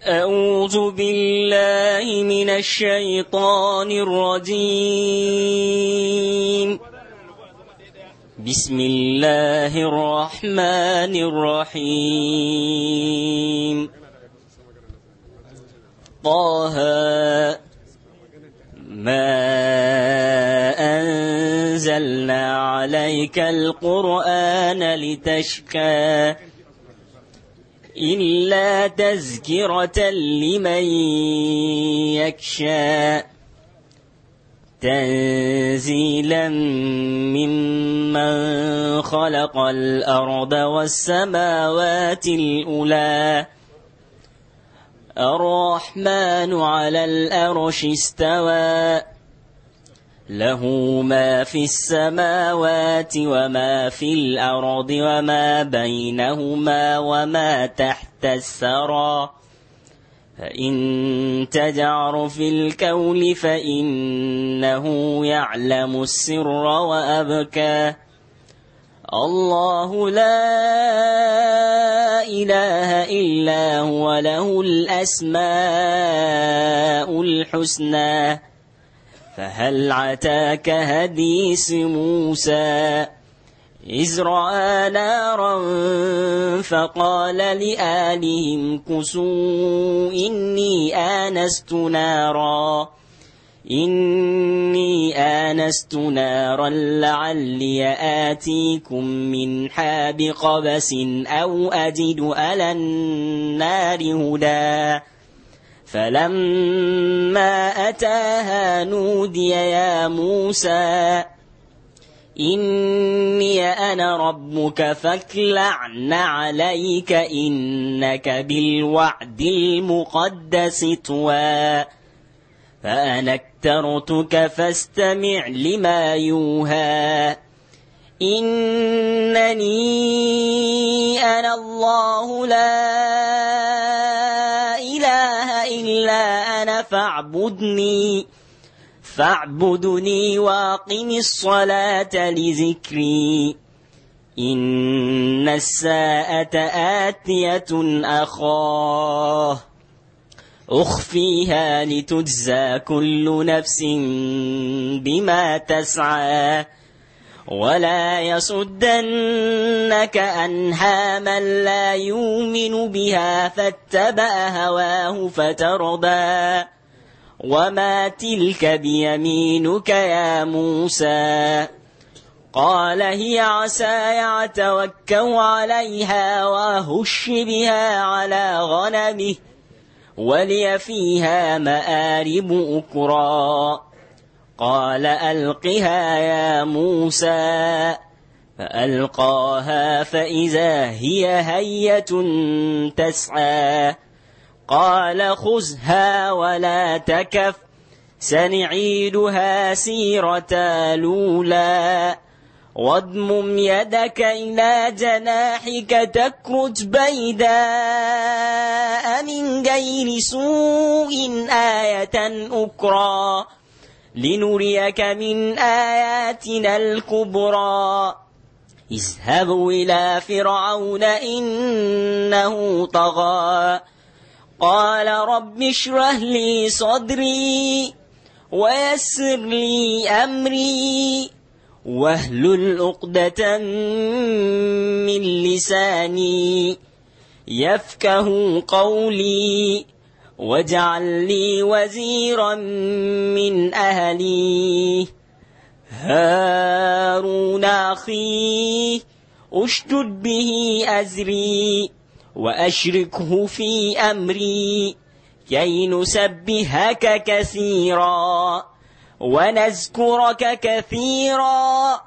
أعوذ بالله من الشيطان الرجيم بسم الله الرحمن الرحيم طه ما أنزلنا عليك القرآن لتشكى إلا تذكرة لمن يخشى تنزيلا ممن خلق الأرض والسماوات الأولى الرحمن على الأرش استوى له ما في السماوات وما في الأرض وما بينهما وما تحت الثرى فإن تجعر في الكون فإنه يعلم السر وأبكى الله لا إله إلا هو له الأسماء الحسنى فهل عتاك هديس موسى إذ رأى نارا فقال لآلهم كسوا إني آنست نارا إني آنست نارا لعلي آتيكم من حاب قبس أو أجد على النار هدى فلما أتاها نودي يا موسى إني أنا ربك فاكلعن عليك إنك بالوعد المقدس طوى فأنا اكترتك فاستمع لما يوحى إنني أنا الله لا إله إلا أنا فاعبدني فاعبدني واقم الصلاة لذكري إن الساعة آتية أخاه أخفيها لتجزى كل نفس بما تسعى ولا يصدنك عنها من لا يؤمن بها فاتبع هواه فترضى وما تلك بيمينك يا موسى قال هي عساي أتوكأ عليها وأهش بها على غنمه ولي فيها مآرب أكرى قال ألقها يا موسى فألقاها فإذا هي هية تسعى قال خذها ولا تكف سنعيدها سيرة الأولى واضمم يدك إلى جناحك تكرت بيداء من غير سوء آية أخرى لنريك من آياتنا الكبرى اذهبوا إلى فرعون إنه طغى قال رب اشرح لي صدري ويسر لي أمري واهلل عقدة من لساني يفكه قولي واجعل لي وزيرا من أهلي هارون أخي اشدد به أزري وأشركه في أمري كي نسبهك كثيرا ونذكرك كثيرا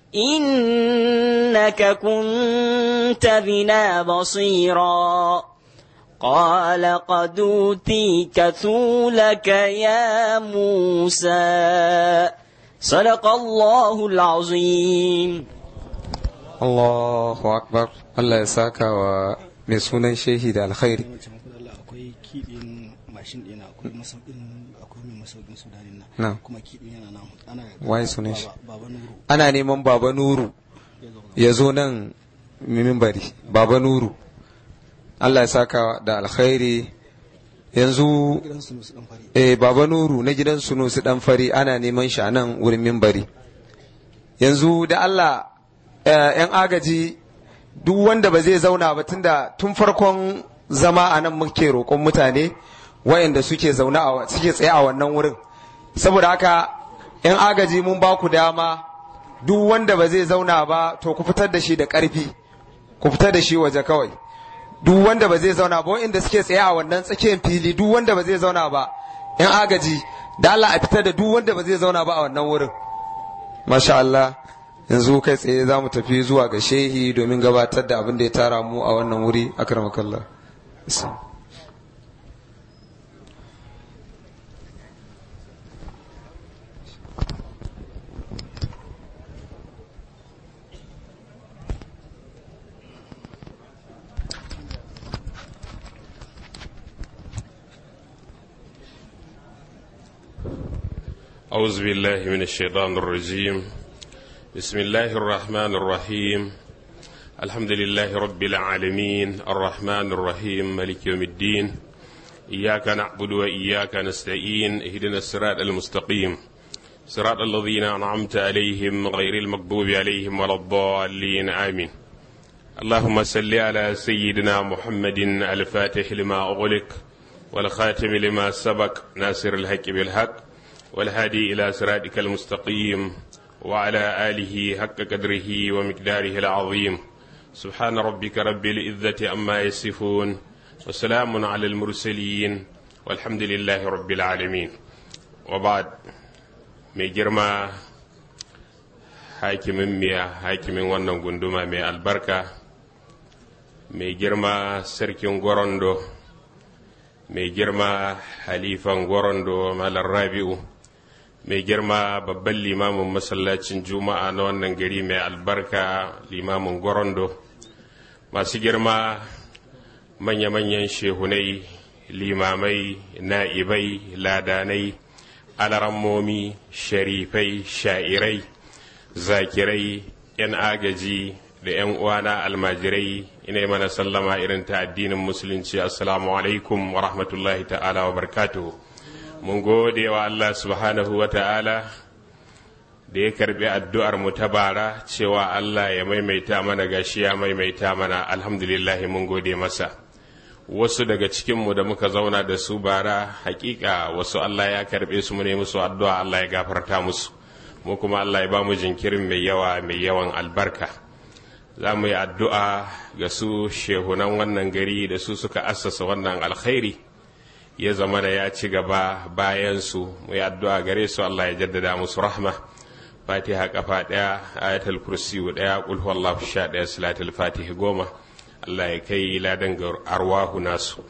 إنك كنت بنا بصيرا قال قد أوتيك ثولك يا موسى صدق الله العظيم Allahu Akbar Allah ya saka wa mai sunan shehi da alkhairi akwai kiɗin mashin ɗina akwai masaukin akwai mai masaukin sudanin Na. nan kuma kiɗin yana nan ana Waye sunan shi? baba nuru ana neman baba nuru ya zo nan mimbari baba nuru Allah ya saka da alkhairi yanzu gidan su musu dan fari eh baba nuru na gidan sunusi dan fari ana neman shi a nan wurin mimbari yanzu da Allah eh, yan agaji duk wanda ba zai zauna ba tunda tun farkon zama a nan muke roƙon mutane wayanda suke zaune a suke tsaye a wannan wurin saboda haka yan agaji mun ba ku dama duk wanda ba zai zauna ba to ku fitar da shi da ƙarfi ku fitar da shi waje kawai duk wanda ba zai zauna ba wa'inda suke tsaye a wannan tsakiyar fili duk wanda ba zai zauna ba yan agaji da Allah a fitar da duk wanda ba zai zauna ba a wannan wurin masha Allah yanzu kai tsaye za mu tafi zuwa ga shehi domin gabatar da abin da ya tara mu a wannan wuri akramakallah Bismillah. أعوذ بالله من الشيطان الرجيم بسم الله الرحمن الرحيم الحمد لله رب العالمين الرحمن الرحيم ملك يوم الدين إياك نعبد وإياك نستعين اهدنا الصراط المستقيم صراط الذين أنعمت عليهم غير المغضوب عليهم ولا الضالين آمين اللهم صل على سيدنا محمد الفاتح لما أغلق والخاتم لما سبق ناصر الحق بالحق والهادي إلى صراطك المستقيم وعلى آله حق قدره ومقداره العظيم سبحان ربك رب العزة أما يصفون وسلام على المرسلين والحمد لله رب العالمين وبعد mai girma hakimin miya hakimin wannan gunduma mai albarka mai girma sarkin gorondo mai girma halifan gorondo malar rabi'u mai girma babban limamin masallacin juma'a na wannan gari mai albarka limamin gorondo masu girma manya-manyan shehunai limamai na'ibai ladanai alarammomi sharifai sha'irai zakirai 'yan agaji da 'yan uwana almajirai ina mana sallama irin ta addinin musulunci assalamu alaikum wa rahmatullahi ta'ala wa barkatuhu mun gode wa Allah subhanahu wa ta'ala da ya karbi addu'ar mu ta bara cewa Allah ya maimaita mana gashi ya maimaita mana alhamdulillah mun gode masa wasu daga cikinmu da muka zauna da su bara hakika wasu Allah ya karbe su mu ne musu addu'a Allah ya gafarta musu mu kuma Allah ya ba mu jinkirin mai yawa mai yawan albarka za mu yi addu'a ga su shehunan wannan gari da su suka assasa wannan alkhairi ya zama da ya ci gaba bayan su mu yi addu'a gare su Allah ya jaddada musu rahma fatiha kafa ɗaya ayatul kursiyu ɗaya qul huwallahu sha ɗaya salatul fatiha goma Allah ya kai ladan ga arwahu nasu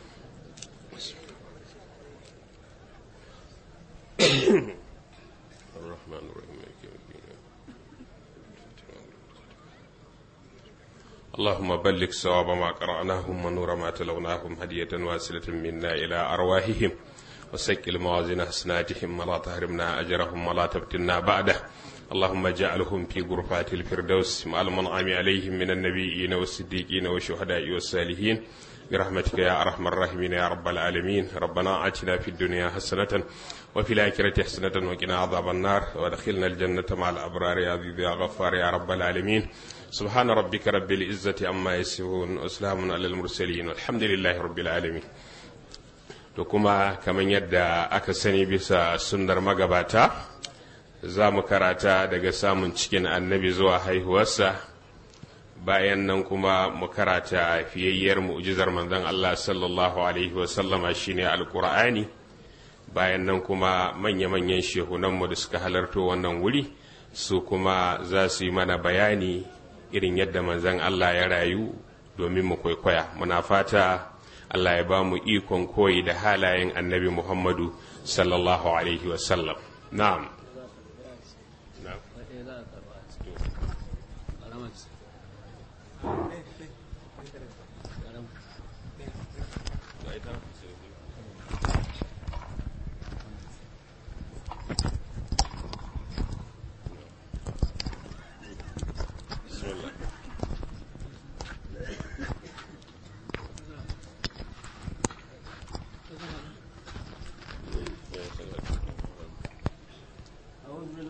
اللهم بلغ صواب ما قرأناهم ونور ما تلوناهم هدية واصلة منا إلى أرواحهم وسكل موازين حسناتهم ولا تحرمنا أجرهم ولا تفتنا بعده اللهم اجعلهم في غرفات الفردوس مع المنعم عليهم من النبيين والصديقين والشهداء والصالحين برحمتك يا أرحم الراحمين يا رب العالمين ربنا آتنا في الدنيا حسنة وفي الآخرة حسنة وقنا عذاب النار وادخلنا الجنة مع الأبرار يا عزيز يا غفار يا رب العالمين سبحان ربك رب العزة عما يصفون وسلام على المرسلين والحمد لله رب العالمين to kuma kamar yadda aka sani bisa sunnar magabata za mu karata daga samun cikin annabi zuwa haihuwarsa bayan nan kuma mu karata fiyayyar mu'jizar manzon Allah sallallahu alaihi wasallama shine alqur'ani bayan nan kuma manya-manyan shehunanmu da suka halarto wannan wuri su kuma za su yi mana bayani irin yadda manzon Allah ya rayu domin mu kwaikwaya muna fata Allah ya ba mu ikon koyi da halayen annabi Muhammadu sallallahu alaihi wasallam na'am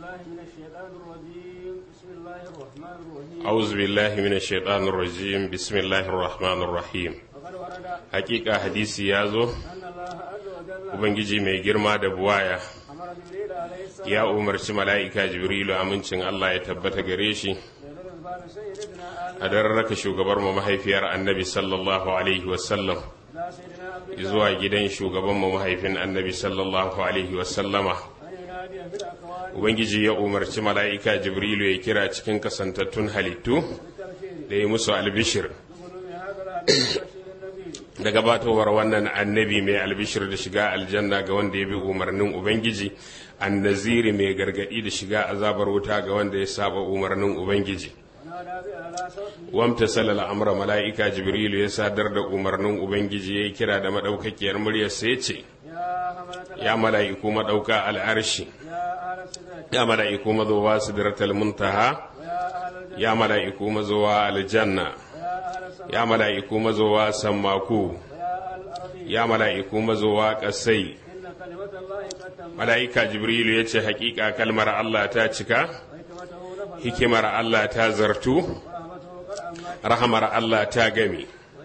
أعوذ بالله من الشيطان الرجيم بسم الله الرحمن الرحيم حقيقة حديثي يازو Ubangiji mai girma da buwaya ya umarci mala'ika Jibrilu amincin Allah ya tabbata gare shi a raka shugabar mu mahaifiyar annabi sallallahu Alaihi wasallam zuwa gidan shugaban mu mahaifin annabi sallallahu Alaihi wasallama Ubangiji ya umarci mala'ika Jibrilu ya kira cikin kasantattun halittu da ya musu albishir da gabatowar wannan annabi mai albishir da shiga aljanna ga wanda ya bi umarnin Ubangiji, annaziri mai gargadi da shiga azabar wuta ga wanda ya saba umarnin Ubangiji. Wamta salala amra mala'ika Jibrilu ya sadar da umarnin Ubangiji ya kira da maɗaukakiyar muryar sai ce, Ya mala'iku maɗauka al'arshi, ya mala'iku mazowa sidratal muntaha, ya mala'iku mazowa aljanna. ya mala'iku mazowa sammaku ya mala'iku mazowa ƙasai mala'ika jibrilu ya ce haƙiƙa kalmar Allah ta cika hikimar Allah ta zartu rahamar Allah ta gami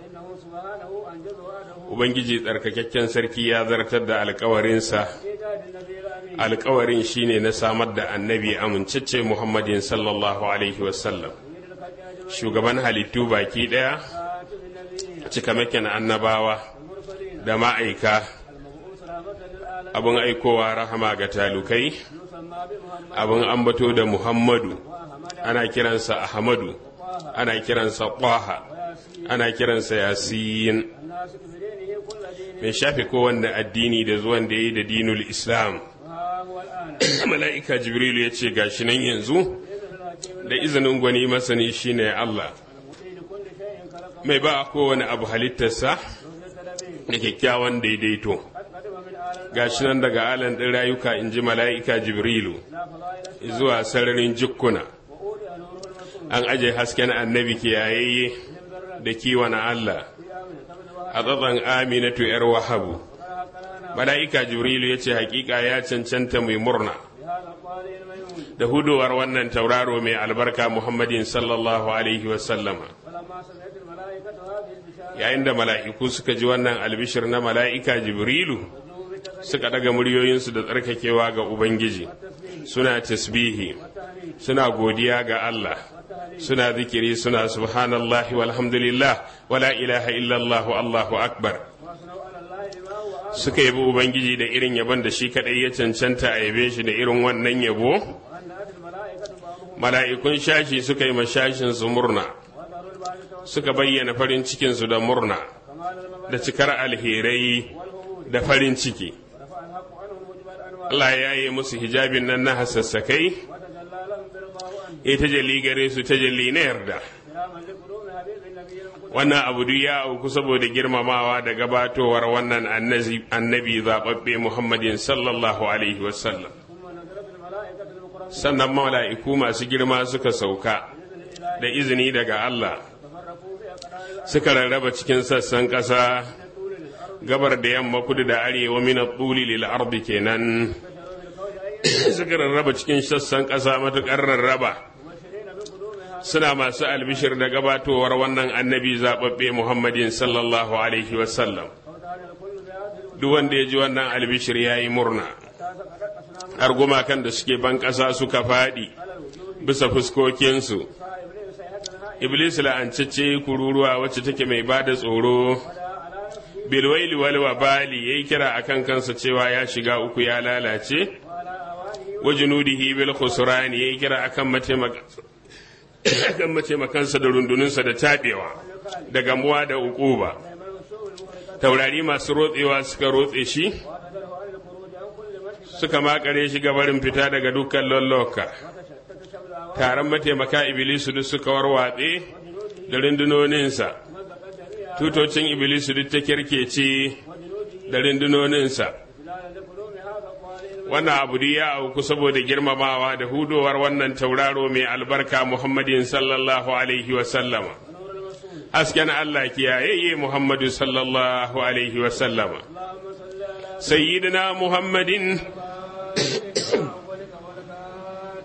ubangiji tsarkakakken sarki ya zartar da alkawarinsa alkawarin shine na samar da annabi amincacce muhammadin sallallahu alaihi wasallam shugaban halittu baki ɗaya cikamakin annabawa da ma'aika abin aikowa rahama ga talukai abin ambato da muhammadu ana kiransa ahmadu ana kiransa ƙwaha ana kiransa yasin mai shafe kowanne addini da zuwan da ya yi da dinul islam mala'ika jibrilu ya ce gashi nan yanzu da izinin gwani masani shine Allah mai ba kowane abu halittarsa da kyakkyawan daidaito gashi nan daga alan ɗin rayuka in ji mala'ika jibrilu zuwa sararin jikkuna an aje hasken annabi kiyayayye da kiwon Allah a tsatsan aminatu ‘yar wahabu mala'ika jibrilu ya ce hakika ya cancanta mai murna da hudowar wannan tauraro mai albarka Muhammadin sallallahu Alaihi wasallama. Yayin da mala'iku suka ji wannan albishir na mala'ika Jibrilu suka daga muryoyinsu da tsarkakewa ga Ubangiji, suna tasbihi, suna godiya ga Allah, suna zikiri suna subhanallahi walhamdulillah wala ilaha illallahu Allahu akbar. Suka yabi Ubangiji da irin yabon da shi kaɗai ya cancanta a yabe shi da irin wannan yabo? mala'ikun shashi suka yi mashashinsu murna suka bayyana farin cikinsu da murna da cikar alherai da farin ciki Allah ya yi musu hijabin nan na hasassakai ya tajalli gare su tajalli na yarda wannan abu duk ya auku saboda girmamawa da gabatowar wannan annabi zaɓaɓɓe muhammadin sallallahu alaihi wasallam sannan mala'iku masu girma suka sauka da izini daga Allah suka rarraba cikin sassan ƙasa gabar da yamma kudu da arewa mina tsuli lil ardi kenan suka rarraba cikin sassan ƙasa matuƙar rarraba suna masu albishir da gabatowar wannan annabi zaɓaɓɓe muhammadin sallallahu alaihi wasallam duk wanda ya ji wannan albishir ya yi murna har gumakan da suke ban ƙasa suka faɗi bisa fuskokinsu iblis la'ancacce kururuwa wacce take mai ba da tsoro bilwaili wal wabali yayi kira akan kansa cewa ya shiga uku ya lalace wa junudihi bil khusran yayi kira akan akan mataimakansa da rundununsa da taɓewa da gamuwa da ukuba taurari masu rotsewa suka rotse shi suka makare shi gabarin fita daga dukkan lolloka taron mataimaka ibilisu duk suka warwatse da rundunoninsa tutocin ibilisu duk ta kirkece da rundunoninsa wannan abu ya auku saboda girmamawa da hudowar wannan tauraro mai albarka muhammadin sallallahu alaihi wasallama hasken allah kiyayayye muhammadu sallallahu alaihi wasallama sayyidina muhammadin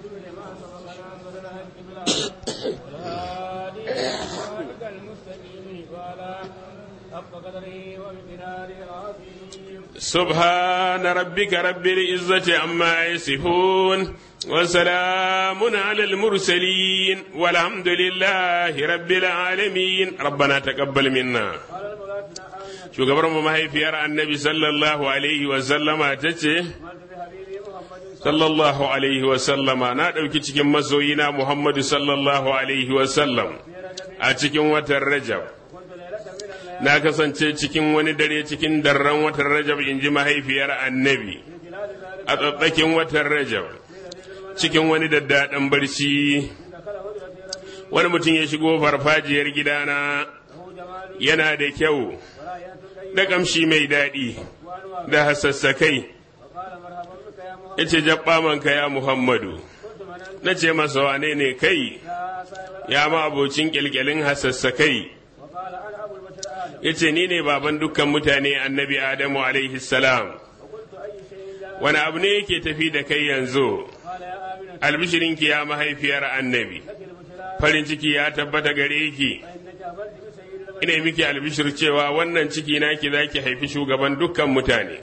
سبحان ربك رب العزة عما يصفون وسلام على المرسلين والحمد لله رب العالمين ربنا تقبل منا shugabar mu mahaifiyar annabi sallallahu alaihi wa sallama ta ce sallallahu alaihi wa sallama na ɗauki cikin masoyina muhammadu sallallahu alaihi wa sallam a cikin watan rajab na kasance cikin wani dare cikin darren watan rajab in ji mahaifiyar annabi a tsatsakin watan rajab cikin wani daddaɗan barci wani mutum ya shigo farfajiyar gidana yana da kyau da ƙamshi mai daɗi da hasassakai ya ce manka ya muhammadu na ce masa wane ne kai ya ma abocin ƙyalƙyalin hasassakai ya ce ni ne baban dukkan mutane annabi adamu alaihi salam wani abu ne yake tafi da kai yanzu albishirinki ya mahaifiyar annabi farin ciki ya tabbata gare ki ina miki albishir cewa wannan ciki naki za ki haifi shugaban dukkan mutane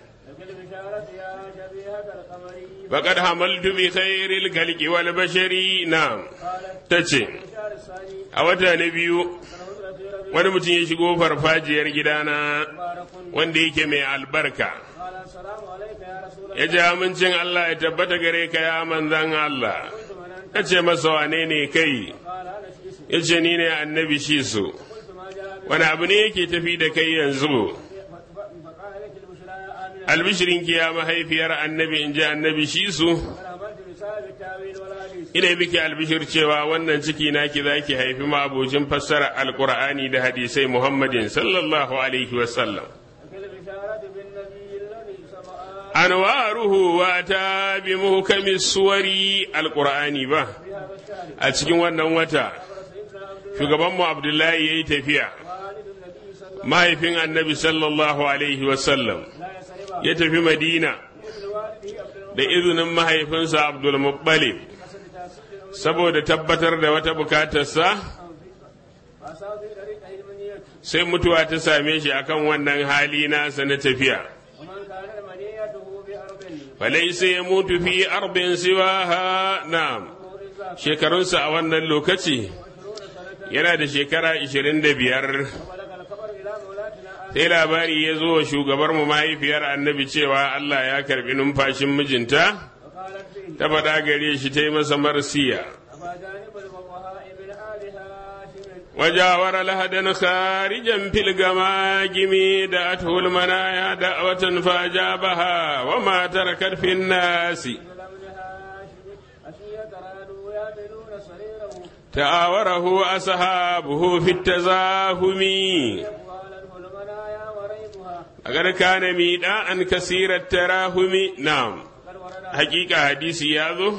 faƙad hamaltu bi khairil khalqi wal bashari na tace a wata na biyu wani mutum ya shigo farfajiyar gidana wanda yake mai albarka ya ji amincin Allah ya tabbata gare ka ya manzan Allah ya ce masa wane ne kai ya ce ni ne annabi shi su wani abu ne yake tafi da kai yanzu albishirinki ya mahaifiyar annabi in ji annabi shi su ina miki albishir cewa wannan ciki naki za ki haifi ma'abocin fassara alkur'ani da hadisai muhammadin sallallahu alaihi wasallam anwaruhu wa ta bi muhkami suwari alkur'ani ba a cikin wannan wata shugabanmu abdullahi ya yi tafiya mahaifin annabi sallallahu alaihi wasallam ya tafi madina da izinin mahaifinsa abdulmuttalib saboda tabbatar da wata bukatarsa sai mutuwa ta same shi akan wannan hali nasa na tafiya falaisa ya mutu fi arbin siwaha na shekarunsa a wannan lokaci yana da shekara 25 sai labari ya zo wa shugabar mu mahaifiyar annabi cewa Allah ya karbi numfashin mijinta ta faɗa gare shi ta yi masa marsiya وجاور لهدا خارجا في الجماجم دعته المنايا دعوة فأجابها وما تركت في الناس تعاوره أصحابه في التزاهم أقد كان ميداء كثير التراهم نعم حقيقة حديث ياذو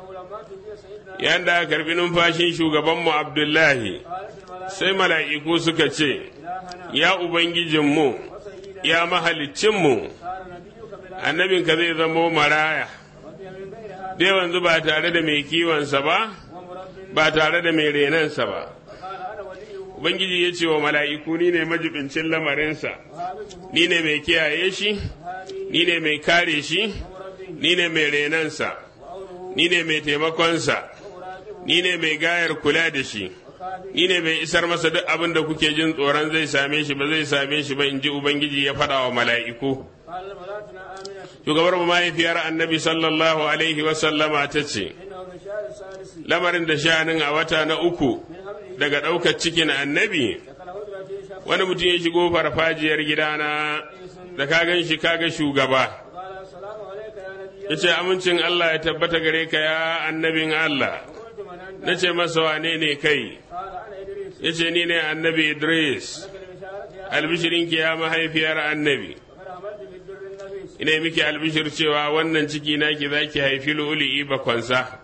yanda karbi numfashin shugabanmu Abdullahi sai mala'iku suka ce, Ya Ubangijinmu, ya mahalicinmu, annabinka zai zamo maraya, dai wanzu ba tare da mai kiwonsa ba, ba tare da mai renansa ba. Ubangiji ya ce wa mala'iku ni ne majibincin lamarinsa, ni ne mai kiyaye shi, ni ne mai kare shi, ni ne mai renansa, ni ne mai taimakonsa, ni ne mai gayar kula da shi. ni ne mai isar masa duk abin da kuke jin tsoron zai same shi ba zai same shi ba in ji Ubangiji ya faɗa wa mala'iku. Shugabar mu mahaifiyar annabi sallallahu Alaihi wasallama ta ce, Lamarin da sha'anin a wata na uku daga ɗaukar cikin annabi, wani mutum ya shigo farfajiyar gidana da ka gan shi kaga shugaba. Ya ce, Amincin Allah ya tabbata gare ka ya annabin Allah. Na ce masa wane ne kai? ya ce ni ne annabi Idris, albishirinki ya mahaifiyar annabi. Ina miki albishir cewa wannan ciki naki za ki haifi lu'uli'i bakwansa.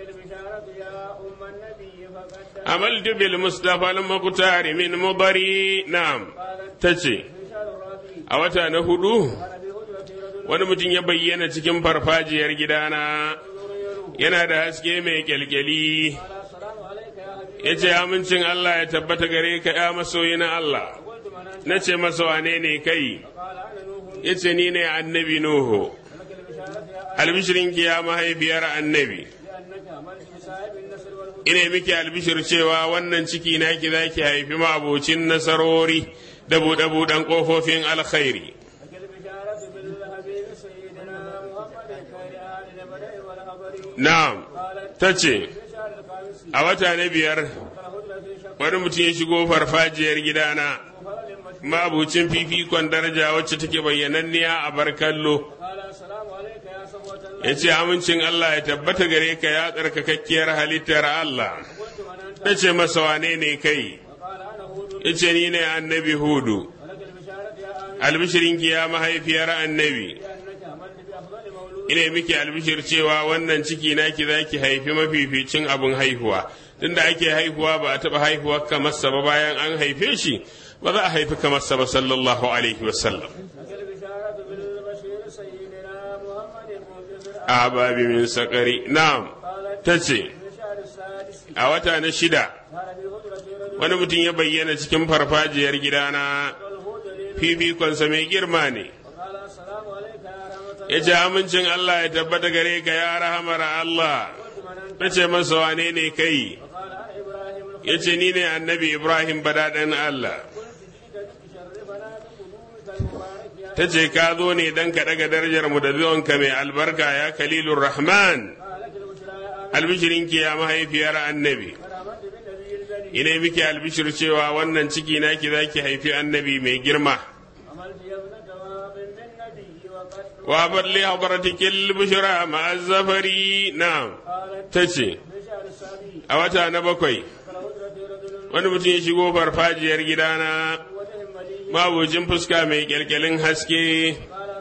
Amaltu bil Mustapha al-Muqtari min mubari na'am ta ce, A wata na hudu, wani mutum ya bayyana cikin farfajiyar gidana, yana da haske mai kyalkyali. ya ce amincin Allah ya tabbata gare ka ya masoyi na Allah na ce masa wane ne kai ya ce ni ne annabi nuhu albishirinki ya mahaifiyar annabi ina miki albishir cewa wannan ciki naki za ki haifi ma'abocin nasarori da buɗe-buɗen ƙofofin alkhairi na'am ta ce a wata na biyar wani mutum ya shigo farfajiyar gidana ma'abucin fifikon daraja wacce take bayyananniya a bar kallo ya ce amincin Allah ya tabbata gare ka ya tsarkakakkiyar halittar Allah ya ce masa wane ne kai ya ce ni ne annabi hudu albishirinki ya mahaifiyar annabi ina miki albishir cewa wannan ciki naki za ki haifi mafificin abin haihuwa tunda ake haihuwa ba a taɓa haihuwa kamar sa ba bayan an haife shi ba za a haifi kamar sa ba sallallahu alaihi wasallam a babi min sakari na'am ta ce a wata na shida wani mutum ya bayyana cikin farfajiyar gidana fifikonsa mai girma ne ya ce amincin Allah ya tabbata gare ka ya rahamar Allah na ce masa wane ne kai ya ce ni ne annabi Ibrahim badaɗin Allah ta ce ka zo ne don ka ɗaga darajar mu da zuwanka mai albarka ya kalilun rahman albishirinki ya mahaifiyar annabi ina miki albishir cewa wannan ciki naki za ki haifi annabi mai girma wa balli hadratikil bushra ma'a zafari na ta ce a wata na bakwai wani mutum ya shigo farfajiyar gidana mabucin fuska mai kyalkyalin haske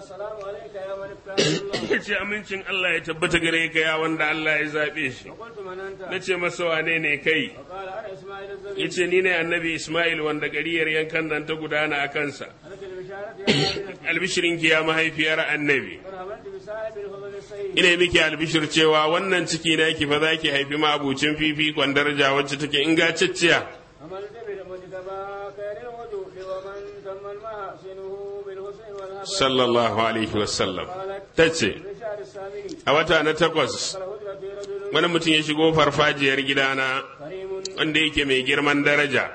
ya ce amincin Allah ya tabbata gare ka ya wanda Allah ya zaɓe shi na ce masa wane ne kai ya ce ni ne annabi Ismail wanda gariyar yankan nan ta gudana a kansa albishirin ya mahaifiyar annabi ina miki albishir cewa wannan ciki na ki fa za ki haifi mabucin fifikon daraja wacce take ingantacciya sallallahu alaihi wasallam ta ce a wata na takwas wani mutum ya shigo farfajiyar gidana wanda yake mai girman daraja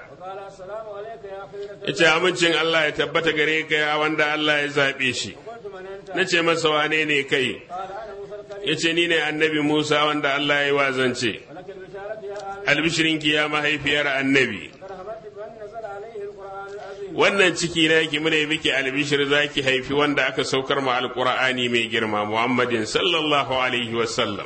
ya ce amincin Allah ya tabbata gare ka ya wanda Allah ya zaɓe shi na ce masa wane ne kai ya ce ni ne annabi Musa wanda Allah ya yi wazance albishirinki ya mahaifiyar annabi wannan ciki na ki mune miki albishir za ki haifi wanda aka saukar ma alqur'ani mai girma muhammadin sallallahu alaihi wasallam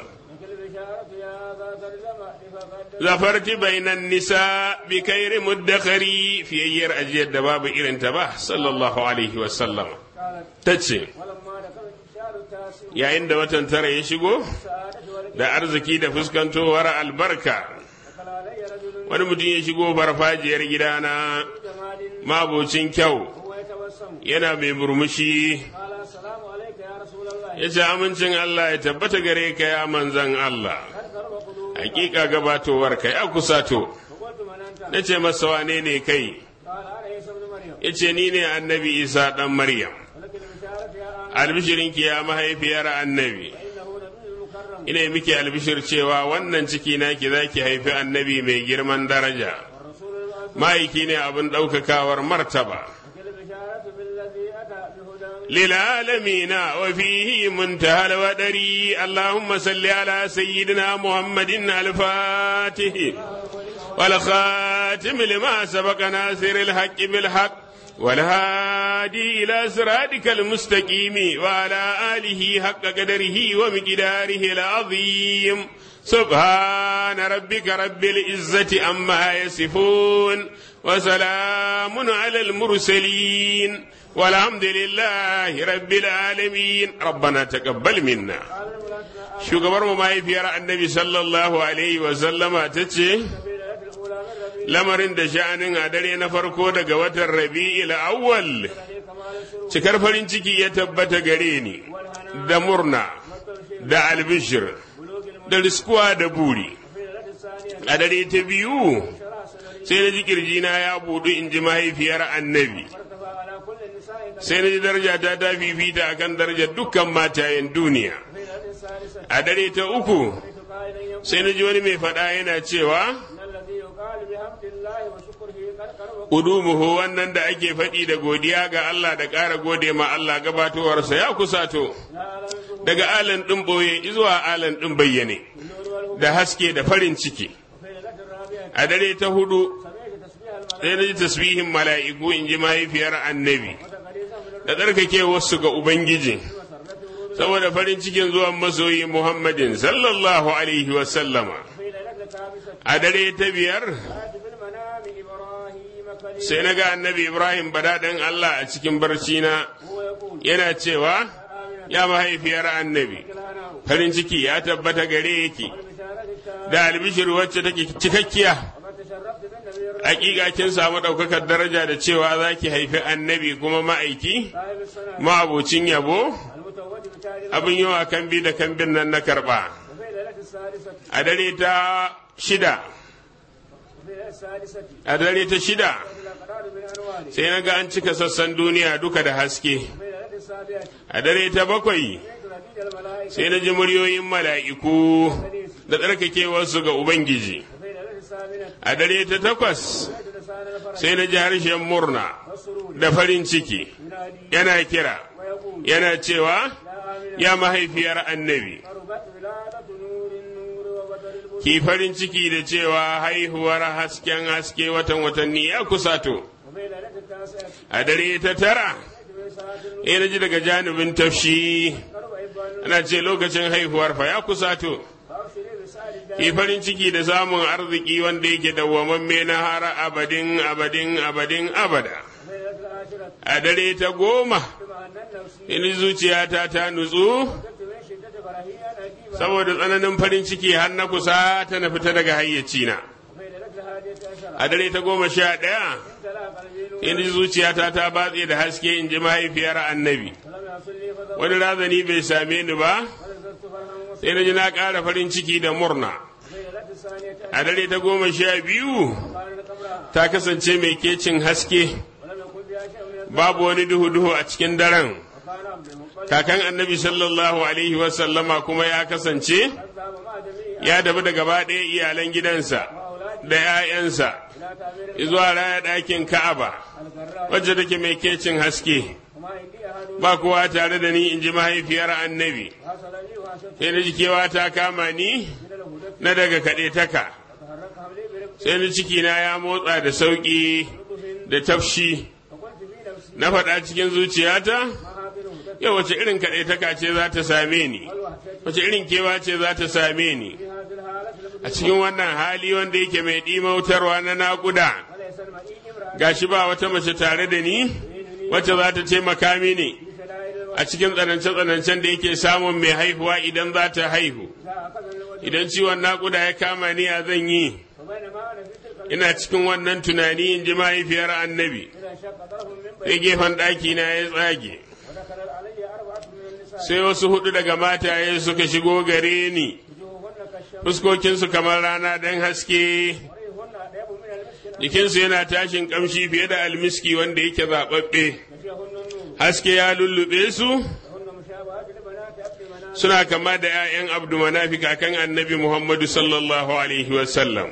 zafarti bainan nisa bi kairi muddakari fiyayyar ajiyar da babu irin ta ba sallallahu alaihi wasallam ta ce yayin da watan tara ya shigo da arziki da fuskantowar albarka wani mutum ya shigo farfajiyar gidana mabocin kyau yana mai murmushi ya ce amincin Allah ya tabbata gare ka ya manzan Allah hakika gabatowar ka ya kusato na ce masa wane ne kai ya ce ni ne annabi isa ɗan maryam albishirinki ya mahaifiyar annabi ina miki albishir cewa wannan ciki naki za ki haifi annabi mai girman daraja ma'aiki ne abin ɗaukakawar martaba للعالمين وفيه منتهى الودري اللهم صل على سيدنا محمد الفاتح والخاتم لما سبق ناصر الحق بالحق والهادي إلى صراطك المستقيم وعلى آله حق قدره ومقداره العظيم سبحان ربك رب العزة أما يصفون وسلام على المرسلين والحمد لله رب العالمين ربنا تقبل منا shugabar mu mahaifiyar annabi sallallahu alaihi wasallama ta ce lamarin da sha'anin a dare na farko daga watan rabi'il awwal cikar farin ciki ya tabbata gare ni da murna da albishir da riskuwa da buri a dare ta biyu sai na ji kirjina ya budu in ji mahaifiyar annabi sai na ji daraja ta ta fifita akan darajar dukkan matayen duniya في الآية الثالثة a dare ta uku قائلا يقول sai na ji wani mai faɗa yana cewa إن الذي يقال بحمد الله وشكره قد قرب Udumuhu wannan da ake faɗi da godiya ga Allah da ƙara gode ma Allah gabatowarsa ya kusato لا أعلم الظهور daga alan ɗin ɓoye zuwa alan ɗin bayyane والنور والهدى da haske da farin ciki وفي ليلة الرابعة a dare ta hudu سمعت تسبيح الملائكة sai na ji tasbihin mala'iku in ji mahaifiyar annabi وتقديسا من da tsarkake wasu ga Ubangiji مسرته ورود saboda farin cikin zuwan masoyi Muhammadin sallallahu alaihi wasallama في ليلة الخامسة a dare ta biyar رأت في المنام إبراهيم خليل sai na ga annabi Ibrahim badaɗin Allah a cikin barci na هو يقول yana cewa آمنة ya mahaifiyar annabi لنا farin ciki ya tabbata gare ki بشارة التام da albishir wacce take cikakkiya وقد تشرفت بالنبي الرسول hakika kin samu ɗaukakar daraja da cewa za ki haifi annabi kuma ma'aiki صاحب السنة ma'abucin yabo المتوج بتاج abin yawa kan bi da kambin nan na karɓa وفي ليلة السادسة a dare ta shida وفي ليلة السادسة a dare ta shida إلى قرار من أنواره sai na ga an cika sassan duniya duka da haske وفي ليلة السابعة a dare ta bakwai سمعت نبي الملائكة sai na ji muryoyin mala'iku da tsarkakewarsu ga ubangiji وفي ليلة الثامنة a dare ta takwas سمعت لسان الفرح sai na ji harshen murna والسرور da farin ciki ينادي yana kira ويقول yana cewa يا آمنة ya mahaifiyar annabi قربت ولادة نور النور وبدر البدر ki farin ciki da cewa haihuwar hasken haske watan watanni ya kusato وفي ليلة التاسعة a dare ta tara في ساعة النور ya na ji daga janibin tafshi قرب إبان ana ce lokacin haihuwar fa ya kusato فأبشري بسعد ki الدار farin ciki da samun arziki wanda yake dawwamamme na har abadin abadin abadin abada وفي ليلة العاشرة a dare ta goma بما أن النفس in zuciyata ta nutsu كنت من شدة فرحي أنا أجيب saboda tsananin farin ciki har na kusa ta na fita daga hayyacina وفي ليلة الهادية عشرة a dare ta goma sha ɗaya امتلأ قلبي نور in zuciyata ta batse da haske in ji mahaifiyar annabi ولم يحصل لي فضل wani razani bai same ni ba ولذت فرحا sai na ji na ƙara farin ciki da murna وفي ليلة الثانية a dare ta goma sha biyu كان قبرها ta kasance mai kecin haske ولم يكن بها شيء من babu wani duhu-duhu a cikin daren وكان عبد المطلب kakan annabi sallallahu alaihi wasallama kuma ya kasance ذهب مع جميع ya dabi da gaba ɗaya iyalan gidansa وأولاده da 'ya'yansa إلى تعمير zuwa raya ɗakin ka'aba القراء wacce take mai kecin haske وما عندي أحد ba kowa tare da ni in ji mahaifiyar annabi حصل لي وحشت sai na ji kewa ta kama ni من الهدى na daga kaɗe taka تحرك حملي برفق sai ni cikina ya motsa da sauƙi da tafshi فقلت في نفسي na faɗa cikin zuciyata ما هذه الهدى yau wace irin kaɗe taka ce za ta same ni والوحشة wace irin kewa ce za ta same ni في هذه الحالة لم a cikin wannan hali wanda yake mai ɗimautarwa na naƙuda وليس المئين امرأة gashi ba wata mace tare da ni wacce za ta taimaka mini في شدائد a cikin tsanance-tsanancen da yake samun mai haihuwa idan za ta haihu الوجه أخذ الوجه idan ciwon naƙuda ya kama ni a zan yi وبينما أنا في تلك ina cikin wannan tunani in ji mahaifiyar annabi إذا انشق طرف من sai بين gefen ɗaki na ya tsage ودخل علي أربعة من النساء sai wasu hudu daga mataye suka shigo gare ni وجوههن كالشمس fuskokinsu kamar rana don haske وريهن أطيب من المسك jikinsu yana tashin kamshi fiye da almiski wanda yake zaɓaɓɓe غشيهن النور haske ya lullube su وهن مشابهات لبنات عبد مناف suna kama da 'ya'yan abdu manafi kakan annabi muhammadu sallallahu alaihi wasallam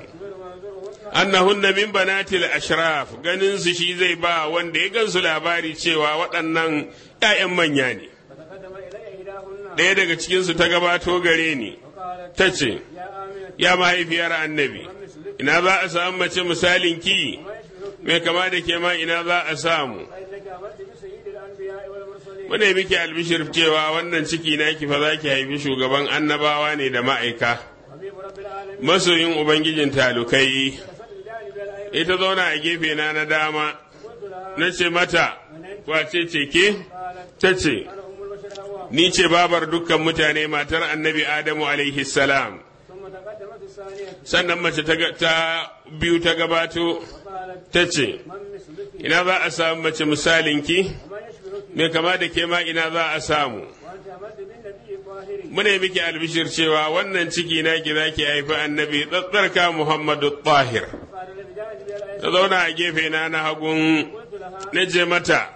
annahunna min banatil ashraf ganin su shi zai ba wanda ya gansu labari cewa waɗannan 'ya'yan manya ne فتقدم إلي إحداهن ɗaya daga cikinsu ta gabato gare ni وقالت ta ce يا آمنة ya mahaifiyar annabi ina za a samu mace misalin ki mai kama da ke ma ina za a samu فإنك أمرت بسيد الأنبياء والمرسلين muna yi miki albishir cewa wannan ciki naki fa za ki haifi shugaban annabawa ne da ma'aika حبيب رب العالمين masoyin ubangijin talukai جلست بجانب الأيمن ita zauna a gefe na na dama قلت لها na ce mata wace ce ke قالت ta ce أنا أم البشر هواء ni ce babar dukkan mutane matar annabi adamu alaihi salam ثم تقدمت الثانية sannan mace ta ga- ta biyu ta gabato وقالت ta ce من مثلك ina za a samu mace misalinki ومن يشبهك mai kama da ke ma ina za a samu وأنت أمرت بالنبي الطاهر muna yi miki albishir cewa wannan ciki na ki za ki haifi annabi tsatsarka muhammadu tahir قال بجانب الأيمن ta zauna a gefe na na hagun قلت لها na je mata أنا أنت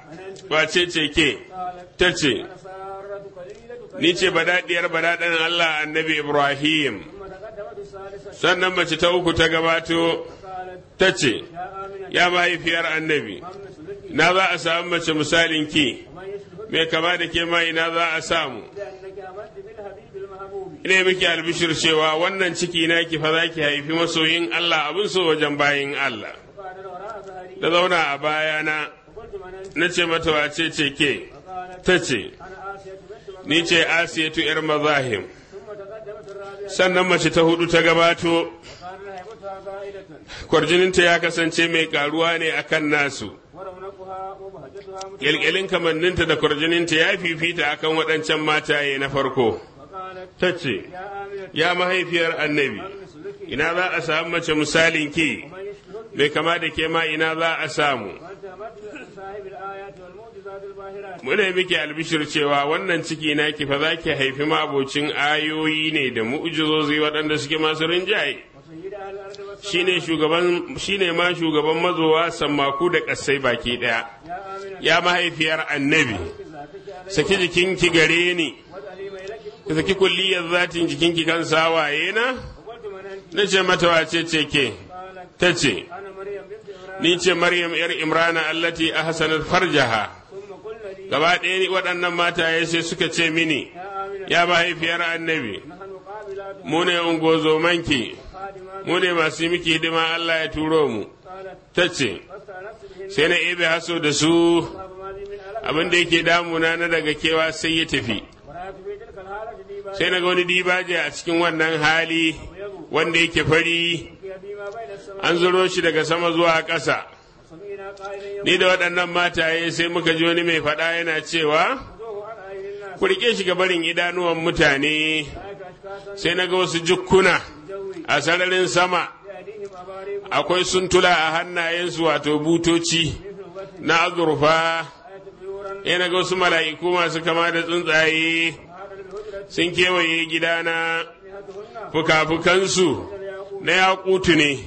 wace ce ke ta ce سارة قليلة ni ce badaɗiyar badaɗin Allah annabi Ibrahim ثم تقدمت الثالثة sannan mace ta uku ta gabato قالت ta ce يا ya آمنة mahaifiyar annabi من مثلك na za a samu mace misalin ki ومن يشبهك mai kama da ke ma ina za a samu لأنك أمنت بالحبيب المحبوب ina miki albishir cewa wannan ciki na ki fa za ki haifi masoyin Allah abin so wajen bayin Allah وقال وراء ظهري da zauna a bayana وقلت من أنت na ce mata wace ce ke فقالت ta ce أنا آسية بنت ni ce asiyatu yar mazahim ثم تقدمت الرابعة sannan mace ta hudu ta gabato وقال رهبتها زائدة kwarjininta ya kasance mai karuwa ne akan nasu ورونقها وبهجتها متفاوتة kyalkyalin kamanninta da kwarjininta ya fifita akan waɗancan mataye na farko وقالت ta ce يا آمنة ya mahaifiyar annabi مثلك ina za a samu mace misalin ki ومن يشبهك mai kama da ke ma ina za a samu وأنت أمنت بصاحب الآيات والمعجزات الباهرات muna yi miki albishir cewa wannan ciki na ki fa za ki haifi mabocin ayoyi ne da mu'jizozi waɗanda suke masu rinjaye وسيد أهل الأرض والسماء shine shugaban shine ma shugaban mazowa sammaku da ƙasai baki ɗaya يا آمنة ya mahaifiyar annabi ذاتك علي saki jikinki gare ni واجعلي ميلك ki saki kulliyar zatin jikinki kan sawaye na وقلت من أنت na ce mata wace ce ke قالت ta ce أنا مريم بنت إبراهيم ni ce maryam yar imrana allati ahsanat farjaha ثم قلنا لي gaba ɗaya ni waɗannan mataye sai suka ce mini يا آمنة ya mahaifiyar annabi نحن قابلات mu ne ungozomanki خادمات mu ne masu yi miki hidima Allah ya turo mu قالت ta ce فاستأنست بهن sai na ebe haso da su وما لي من ألم abin da yake damuna na daga kewa sai ya tafi ورأيت في تلك الحالة ديبا sai na ga wani dibaje a cikin wannan hali wanda yake fari يبي ما بين السماء an zuro shi daga sama zuwa ƙasa وسمعنا قائلا ni da waɗannan mataye sai muka ji wani mai faɗa yana cewa يمدوه عن أعين الناس ku riƙe shi ga barin idanuwan mutane رأيت أشخاصا sai na ga wasu jukkuna جوي a sararin sama بأيديهم أباريق akwai suntula a hannayensu wato butoci مثل وجه na azurfa آية طيورا ya na ga wasu mala'iku masu kama da tsuntsaye هذا بالهجرة sun kewaye gidana جهتهن fuka-fukansu الياقوت na yakutu ne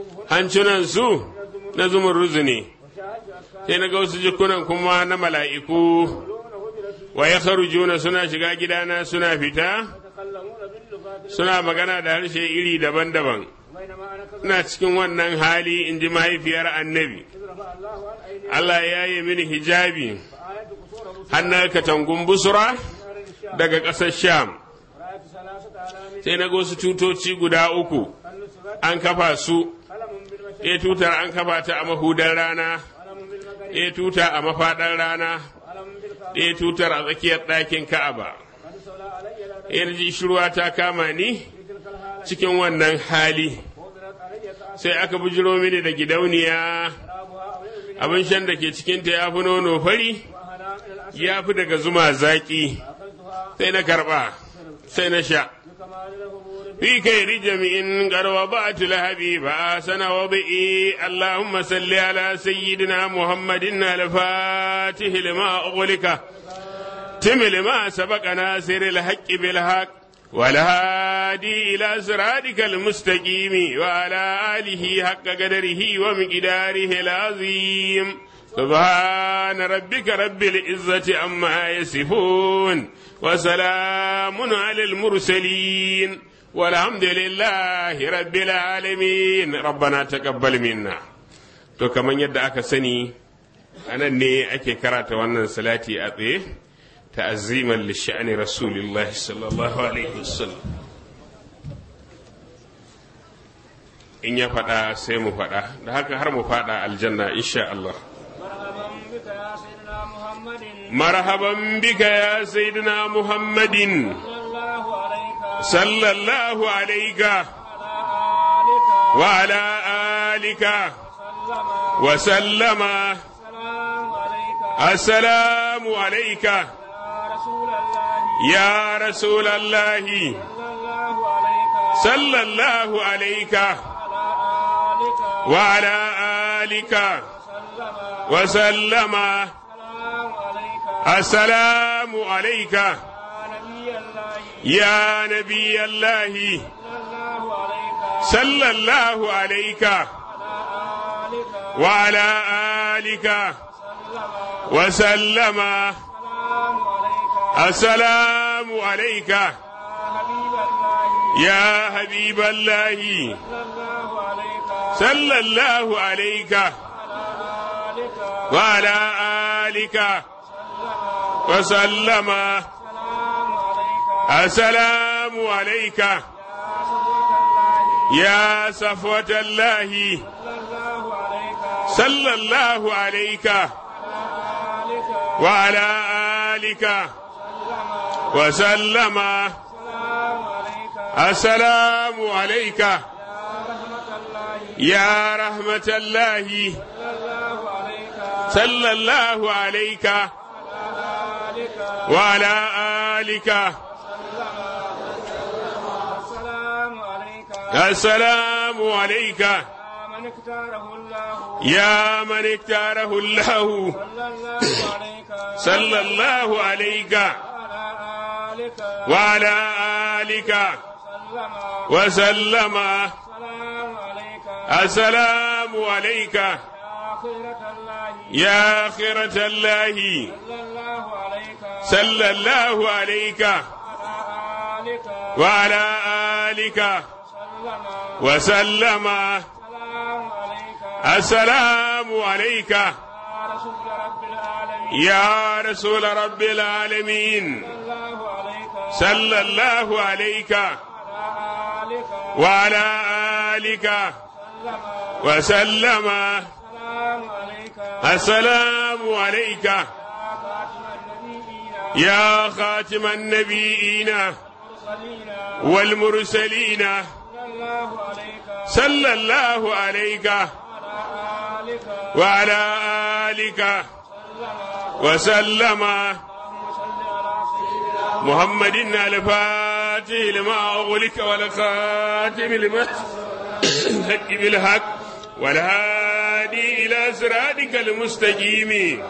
hancinansu na zumurruzu ne وشاهدت أشخاصا sai na ga wasu jikunan kuma na mala'iku يقولون هجرتي wa ya juna suna shiga gidana suna fita يتكلمون باللغات suna magana da harshe iri daban-daban بينما أنا كذا ina cikin wannan hali in ji mahaifiyar annabi إذ رفع الله عن أيديهم Allah ya yi mini hijabi وآية قصور موسى hannun katangun busura من أرض الشام daga ƙasar sham ورأيت ثلاثة آلاف sai na ga wasu tutoci guda uku النصرة an kafa su قلم بالمشرق e tutar an kafa ta a mahudar rana قلم بالمغرب e tuta a mafaɗar rana قلم بالكعبة e tutar a tsakiyar ɗakin ka'aba قد سولى علي لا e ji shirwa ta kama ni في تلك الحالة cikin wannan hali وضرت علي كأس sai aka bujiro mini da gidauniya شرابها أولئك من abin shan da ke cikinta ya fi nono fari وأهلا من العسل ya fi daga zuma zaƙi أخذتها sai na karɓa sai na sha بكمال الهبور في كير جميع قد وضعت الحبيب آسن وضئي اللهم صل على سيدنا محمد الفاتح لما أغلق تم لما سبق ناصر الحق بالحق والهادي إلى صراطك المستقيم وعلى آله حق قدره ومقداره العظيم سبحان ربك رب العزة عما يصفون وسلام على المرسلين والحمد لله رب العالمين ربنا تقبل منا to kaman yadda aka sani anan ne ake karata wannan salati a tsaye ta'azziman li sha'ani rasulillah sallallahu alaihi wasallam in ya faɗa sai mu faɗa da haka har mu faɗa aljanna insha Allah مرحبا بك يا سيدنا محمد مرحبا بك يا سيدنا محمد صلى الله عليك صلى الله عليك وعلى آلك وعلى آلك وسلم وسلم السلام السلام عليك عليك يا رسول الله يا رسول الله صلى الله عليك صلى الله عليك وعلى آلك وعلى آلك وسلم وسلم السلام عليك السلام عليك يا نبي الله يا نبي الله صلى الله عليك صلى الله عليك وعلى آلك وعلى آلك وسلم السلام عليك يا حبيب الله صلى الله عليك وعلى آلك وسلم السلام عليك يا صفوة الله صلى الله عليك وعلى آلك وسلم السلام عليك يا رحمة الله صلى الله عليك وعلى آلك السلام عليك من اختاره الله يا من اختاره الله صلى الله عليك صلى الله عليك وعلى وعلى آلك آلك وسلم وسلم السلام السلام عليك عليك يا خيرة الله يا خيرة الله صلى الله عليك صلى الله عليك وعلى وعلى آلك آلك وسلم وسلم السلام عليك السلام عليك يا رسول رب العالمين يا رسول رب العالمين صلى الله عليك صلى الله عليك وعلى آلك وعلى آلك وسلم وسلم السلام السلام عليك عليك يا خاتم النبيين يا خاتم النبيين والمرسلين والمرسلين صلى الله عليك صلى الله عليك وعلى وعلى آلك آلك وسلم محمد الفاتح لما أغلق والخاتم لما الحق بالحق والهادي إلى صراطك المستقيم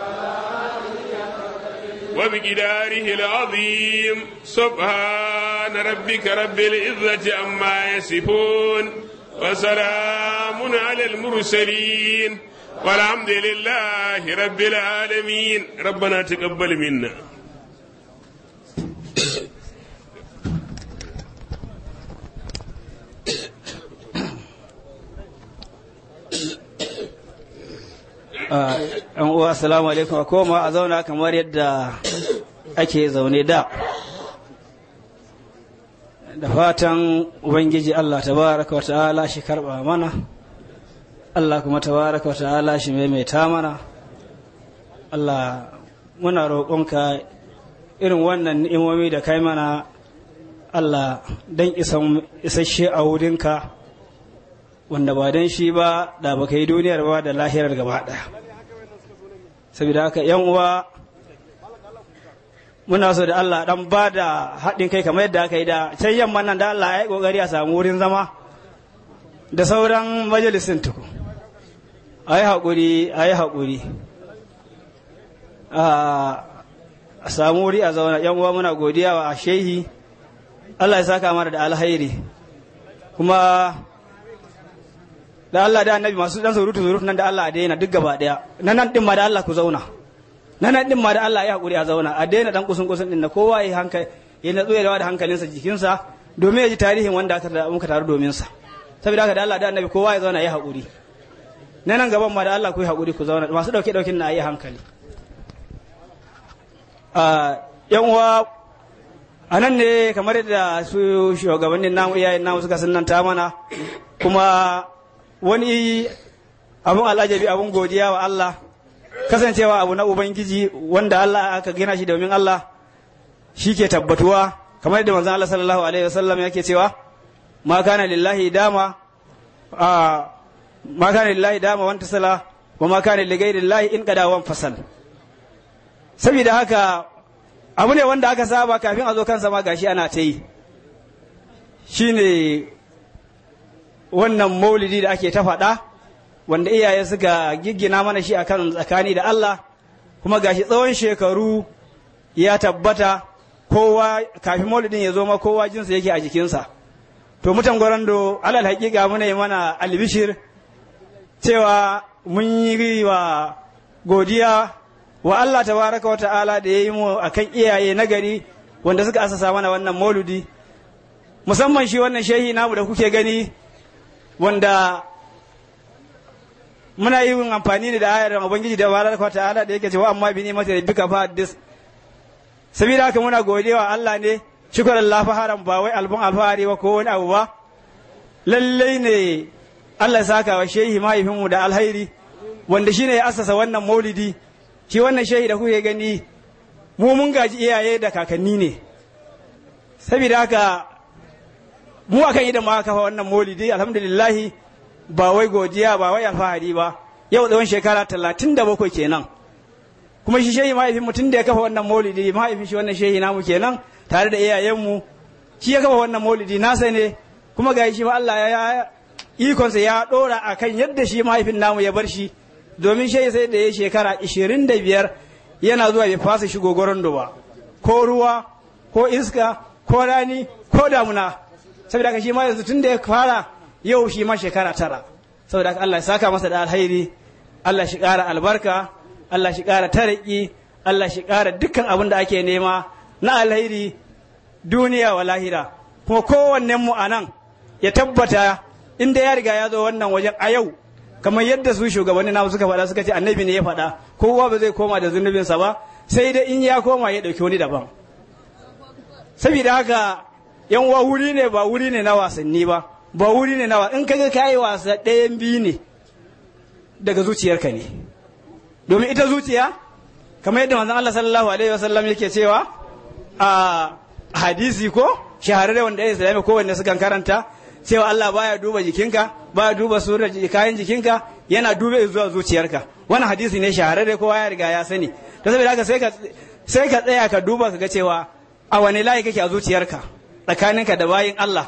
وبقداره العظيم سبحان ربك رب العزة عما يصفون وسلام على المرسلين والحمد لله رب العالمين ربنا تقبل منا yan uwa assalamu alaikum a koma a zauna kamar yadda ake zaune da da fatan ubangiji Allah tabaraka wa ta'ala shi karba mana Allah kuma tabaraka wa ta'ala shi maimaita mana Allah muna roƙonka irin wannan ni'imomi da kai mana Allah dan isasshe a wurinka wanda ba don shi ba da baka yi duniyar ba da lahirar gaba ɗaya saboda haka yan uwa muna so da Allah dan ba da haɗin kai kamar yadda aka yi da can yamma nan da Allah ya yi ƙoƙari a samu wurin zama da sauran majalisin tuku a yi haƙuri a yi haƙuri a samu wuri a zauna yan uwa muna godiya wa shehi Allah ya saka mana da alhairi kuma da Allah da annabi masu dan surutu surutu nan da Allah a daina duk gaba daya nan nan din ma da Allah ku zauna nan nan din ma da Allah ya hakuri a zauna a daina dan kusun kusun din na kowa ya hankali ya natsu ya da hankalinsa jikinsa domin ya ji tarihin wanda aka da muka taru domin sa saboda haka da Allah da annabi kowa ya zauna ya hakuri nan nan gaban ma da Allah ku yi hakuri ku zauna masu dauke daukin na yi hankali a yan uwa a nan ne kamar yadda su shugabannin namu iyayen namu suka sunanta mana kuma wani abun al'ajabi abun godiya wa Allah kasancewa abu na ubangiji wanda Allah aka gina shi domin Allah shi ke tabbatuwa kamar yadda manzon Allah sallallahu alaihi wasallam yake cewa ma kana lillahi dama a ma kana lillahi dama wanta sala wa ma kana li ghairi lillahi in qada wan fasal saboda haka abu ne wanda aka saba kafin a zo kansa ma gashi ana ta yi shine wannan maulidi da ake ta faɗa wanda iyaye suka giggina mana shi akan tsakani da Allah kuma gashi tsawon shekaru ya tabbata kowa kafin maulidin ya zo ma kowa jinsa yake a jikinsa to mutan gwarando alal haƙiƙa muna yi mana albishir cewa mun yi wa godiya wa Allah tabaraka wa ta'ala da ya yi mu akan iyaye nagari wanda suka asasa mana wannan mauludi musamman shi wannan shehi namu da kuke gani wanda muna yin amfani ne da ayar ubangiji da tabaraka wa ta'ala da yake cewa amma bi ni'mati rabbika fa haddis sabida haka muna godewa Allah ne shukran Allah faharan ba wai albun alfahari ba ko wani abu ba lallai ne Allah ya saka wa shehi mahaifinmu da alhairi wanda shine ya asasa wannan maulidi shi wannan shehi da kuke gani mu mun gaji iyaye da kakanni ne saboda haka mu akan idan ma kafa wannan maulidi alhamdulillah ba wai godiya ba wai alfahari ba yau tsawon shekara talatin da bakwai kenan kuma shi shehi mahaifin mutum da ya kafa wannan maulidi mahaifin shi wannan shehi namu kenan tare da iyayenmu shi ya kafa wannan maulidi nasa ne kuma ga shi ma Allah ya ikonsa ya dora akan yadda shi mahaifin namu ya bar shi domin shehi sai da ya shekara 25 yana zuwa bai fasa shigo gorondo ba ko ruwa ko iska ko rani ko damuna saboda haka shi ma yanzu tun da ya fara yau shi ma shekara tara saboda haka Allah ya saka masa da alhairi Allah shi ƙara albarka Allah shi ƙara tariki Allah shi ƙara dukkan abin da ake nema na alhairi duniya wa lahira kuma kowannen mu a nan ya tabbata inda ya riga ya zo wannan wajen a yau kamar yadda su shugabanni na suka faɗa suka ce annabi ne ya faɗa kowa ba zai koma da zunubinsa ba sai dai in ya koma ya ɗauki wani daban saboda haka yan uwa wuri ne ba wuri ne na wasanni ba ba wuri ne na in kaga kayi wasa ɗayan biyu ne daga zuciyarka ne domin ita zuciya kamar yadda manzon Allah sallallahu alaihi wasallam yake cewa a hadisi ko shahararre wanda ya islami ko wanda sukan karanta cewa Allah baya duba jikinka baya duba surar kayan jikinka yana dube zuwa zuciyarka wannan hadisi ne shahararre kowa ya riga ya sani to saboda haka sai ka sai ka tsaya ka duba ka ga cewa a wani layi kake a zuciyarka tsakaninka da bayin Allah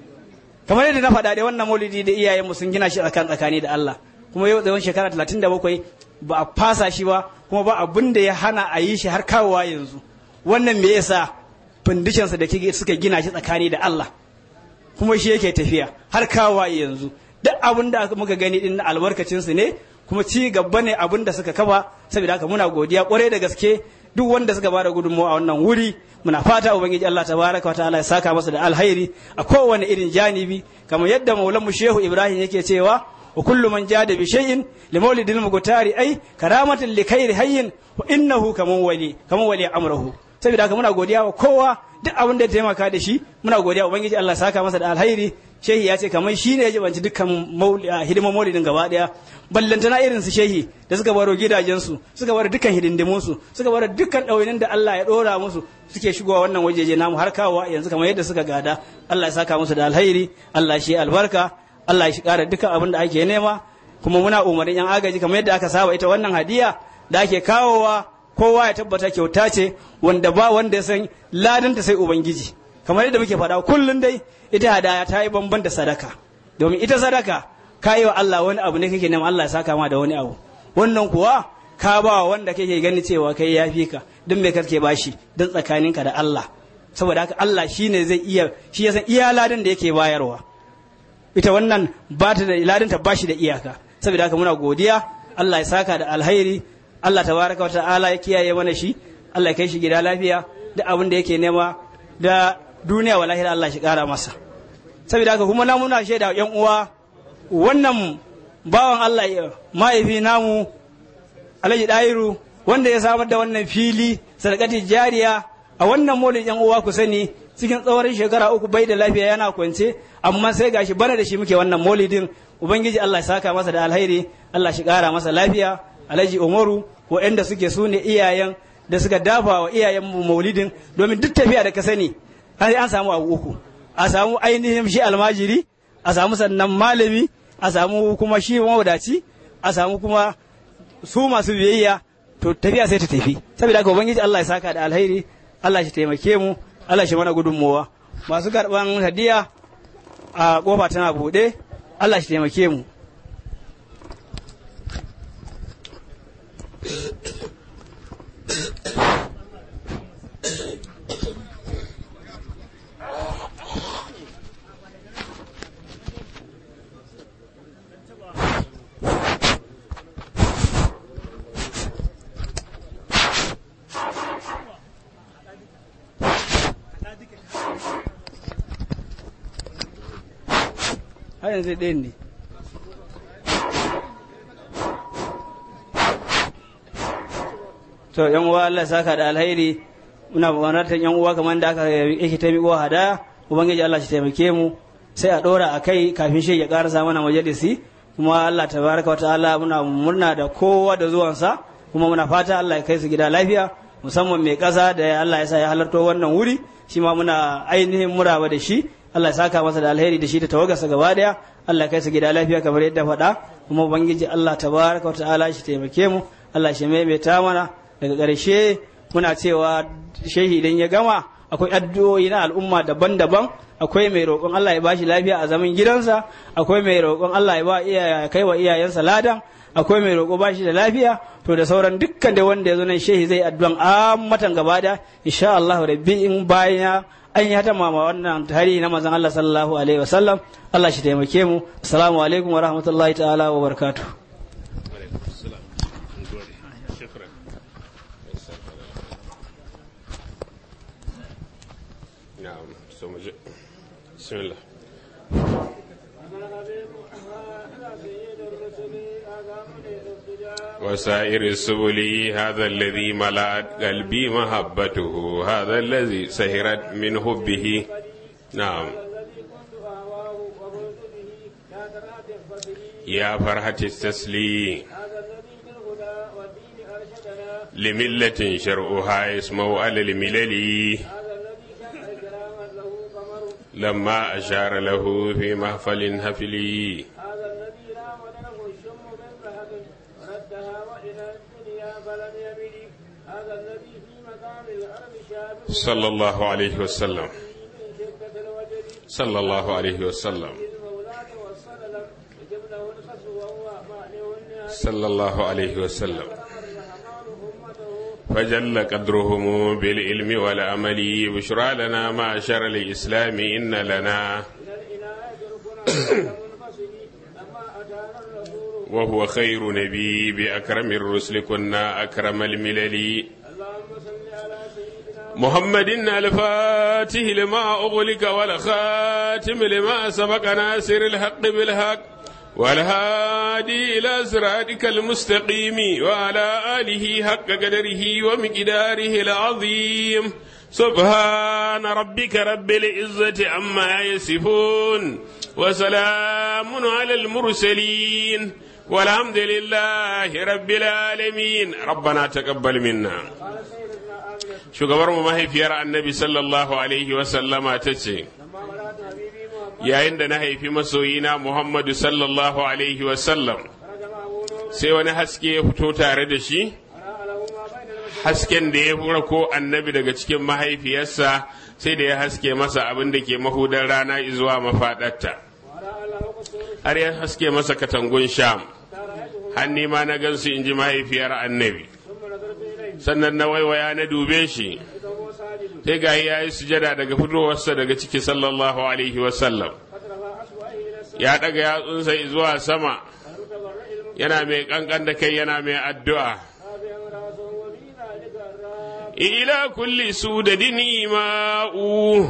kamar yadda na faɗa dai wannan maulidi da iyayenmu sun gina shi tsakan tsakani da Allah kuma yau tsawon shekara talatin da bakwai ba a fasa shi ba kuma ba abin da ya hana a yi shi har kawowa yanzu wannan me yasa findishinsa da suka gina shi tsakani da Allah kuma shi yake tafiya har kawowa yanzu duk abin da muka gani din albarkacinsu ne kuma ci gaba ne abin da suka kafa saboda haka muna godiya kwarai da gaske duk wanda suka bada gudunmawa a wannan wuri muna fata ubangiji Allah tabaraka wa ta'ala ya saka masa da alhairi a kowane irin janibi kamar yadda maulanmu shehu ibrahim yake cewa wa kullu man jada bi shay'in li mawlidil mugtari ai karamatan li khairi hayyin wa innahu kaman wali kaman wali amrahu saboda haka muna godiya wa kowa duk abin da ya taimaka da shi muna godiya ubangiji Allah saka masa da alhairi shehi ya ce kamar shi ne ya jibanci dukkan hidimar maulidin gaba daya ballantana irin su shehi da suka baro gidajensu suka baro dukkan hidindimunsu suka baro dukkan ɗawainin da Allah ya ɗora musu suke shigowa wannan wajeje namu har kawowa yanzu kamar yadda suka gada Allah ya saka musu da alhairi Allah shi albarka Allah ya ƙara dukkan abin da ake nema kuma muna umarnin yan agaji kamar yadda aka saba ita wannan hadiya da ake kawowa kowa ya tabbata kyauta ce wanda ba wanda ya san ladanta sai ubangiji kamar yadda muke faɗa kullum dai ita hadaya ta yi bamban da sadaka domin ita sadaka ka yi wa Allah wani abu ne kake neman Allah ya saka ma da wani abu wannan kuwa ka ba wa wanda kake gani cewa kai ya fi ka don me kake bashi don tsakaninka da Allah saboda haka Allah shine zai iya shi ya san iya ladan da yake bayarwa ita wannan ba ta da ladan ta bashi da iyaka saboda haka muna godiya Allah ya saka da alhairi Allah tabaraka wa ta'ala ya kiyaye mana shi Allah ya kai shi gida lafiya da abin da yake nema da duniya wa lahira Allah shi kara masa saboda haka kuma na muna shaida yan uwa wannan bawan Allah ya mahaifi namu Alhaji Dairu wanda ya samar da wannan fili sadakati jariya a wannan molin yan uwa ku sani cikin tsawon shekara uku bai da lafiya yana kwance amma sai gashi bana da shi muke wannan molidin ubangiji Allah ya saka masa da alhairi Allah shi kara masa lafiya Alhaji Umaru waɗanda suke su ne iyayen da suka dafa wa iyayen maulidin domin duk tafiya da ka sani an samu abu uku a samu ainihin shi almajiri a samu sannan malami a samu kuma shi mawadaci a samu kuma su masu biyayya to tafiya sai ta tafi saboda haka ubangiji Allah ya saka da alheri Allah shi taimake mu Allah shi mana gudunmowa masu karban hadiya a kofa tana buɗe Allah shi taimake mu har yanzu ɗayan ne to yan uwa Allah saka da alheri muna buƙatar yan uwa kamar da aka yake ta miƙo hada ubangiji Allah shi taimake mu sai a ɗora a kai kafin shi ya ƙarasa mana majalisi kuma Allah tabaraka wa ta'ala muna murna da kowa da zuwansa kuma muna fata Allah ya kai su gida lafiya musamman mai ƙasa da Allah ya sa ya halarto wannan wuri shi ma muna ainihin muraba da shi Allah ya saka masa da alheri da shi da tawagarsa gaba daya Allah ya kai su gida lafiya kamar yadda faɗa kuma ubangiji Allah tabaraka wa ta'ala shi taimake mu Allah shi maimaita mana daga ƙarshe muna cewa shehi idan ya gama akwai addu'o'i na al'umma daban-daban akwai mai roƙon Allah ya bashi lafiya a zaman gidansa akwai mai roƙon Allah ya ba iya kai wa iyayensa ladan akwai mai roƙo bashi da lafiya to da sauran dukkan da wanda ya zo nan shehi zai addu'an ammatan gaba da insha Allah rabbi in bayan an yi hata mama wannan tarihi na manzon Allah sallallahu alaihi wasallam Allah shi taimake mu assalamu alaikum wa rahmatullahi ta'ala wa barakatuh نعم ثم ج- بسم الله وسائر السبل هذا الذي ملأت قلبي محبته هذا الذي سهرت من حبه نعم يا فرحة التسليم لملة شرعها اسمه على الملل لما أشار له في محفل هفلي صلى الله عليه وسلم صلى الله عليه وسلم صلى الله عليه وسلم فجل قدرهم بالعلم والعمل بشرى لنا معشر الإسلام إن لنا وهو خير نبي بأكرم الرسل كنا أكرم الملل محمد الفاتح لما أغلق والخاتم لما سبق ناصر الحق بالحق والهادي إلى صراطك المستقيم وعلى آله حق قدره ومقداره العظيم سبحان ربك رب العزة عما يصفون وسلام على المرسلين والحمد لله رب العالمين ربنا تقبل منا shugabar mu mahaifiyar annabi sallallahu alaihi wasallama ta ce yayin da na haifi masoyina muhammadu sallallahu alaihi wasallam sai wani haske ya fito tare da shi hasken da ya fura ko annabi daga cikin mahaifiyarsa sai da ya haske masa abin da ke mahudar rana zuwa mafaɗarta har ya haske masa katangun sham hanni ma na gansu in ji mahaifiyar annabi sannan na waiwaya na dube shi sai ga ya yi sujada daga fitowarsa daga ciki sallallahu alaihi wasallam ya daga yatsunsa zuwa sama yana mai kankan da kai yana mai addu'a ila kulli sudadin ima'u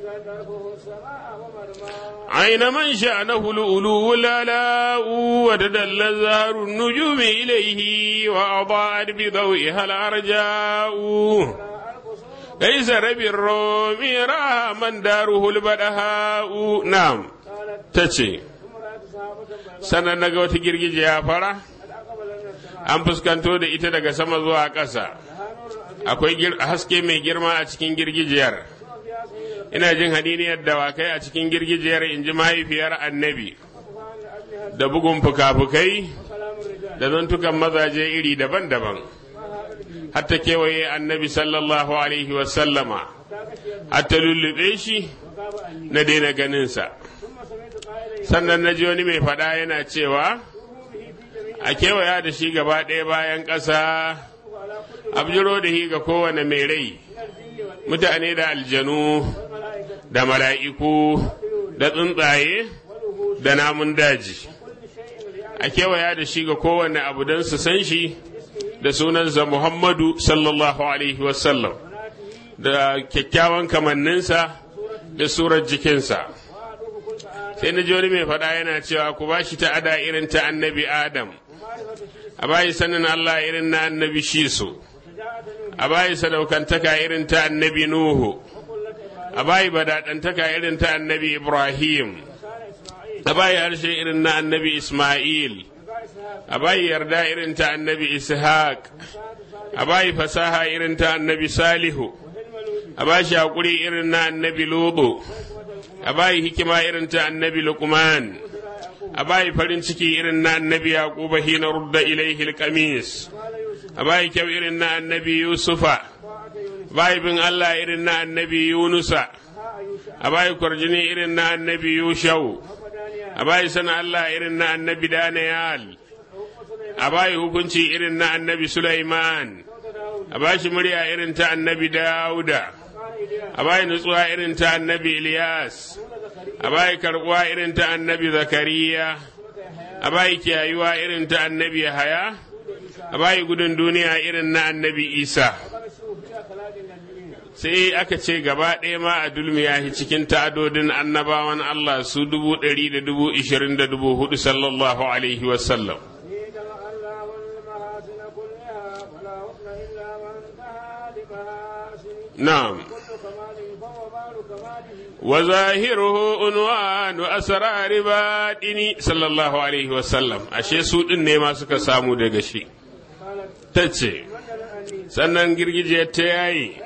عين من شأنه الألو الألاء وتدل زهر النجوم إليه وأضاءت بضوئها الأرجاء ليس ربي الروم راى من داره البدهاء نعم تشي sannan na ga wata girgije ya fara an fuskanto da ita daga sama zuwa ƙasa akwai haske mai girma a cikin girgijiyar ina jin hadiniyar dawakai a cikin girgijiyar in ji mahaifiyar annabi da bugun fuka-fukai da zantukan mazaje iri daban-daban hatta kewaye annabi sallallahu alaihi wasallama hatta lullube shi na daina ganinsa sannan na ji wani mai faɗa yana cewa a kewaya da shi gaba ɗaya bayan ƙasa abjiro da shi ga kowane mai rai mutane da aljanu da mala'iku da tsuntsaye da namun daji a kewaya da shi ga kowane abu don su san shi da sunansa muhammadu sallallahu alaihi wasallam da kyakkyawan kamanninsa da surar jikinsa sai na ji wani mai faɗa yana cewa ku ba shi ta'ada irin ta annabi adam a bayi sanin Allah irin na annabi shisu a bayi sadaukantaka irin ta annabi nuhu a bayi badaɗantaka irin ta annabi ibrahim a bayi harshe irin na annabi isma'il a bayi yarda irin ta annabi ishaq a bayi fasaha irin ta annabi salihu a bashi haƙuri irin na annabi lubu a bayi hikima irin ta annabi luqman a bayi farin ciki irin na annabi yaquba hina rudda ilaihi alqamis a bayi kyau irin na annabi yusufa bayi bin Allah irin na annabi yunusa a bayi kwarjini irin na annabi yushau a bayi sana Allah irin na annabi daniyal a bayi hukunci irin na annabi sulaiman a bashi murya irin ta annabi dauda a bayi nutsuwa irin ta annabi ilyas a bayi karbuwa irin ta annabi zakariya a bayi kiyayuwa irin ta annabi yahaya a bayi gudun duniya irin na annabi isa sai aka ce gaba ɗaya ma a dulmiya shi cikin ta'adodin annabawan Allah su dubu ɗari da dubu ishirin da dubu hudu sallallahu alaihi wasallam. نعم وظاهره عنوان أسرار باطني صلى الله عليه وسلم ashe su din ne ma suka samu daga shi tace sannan girgije ta yayi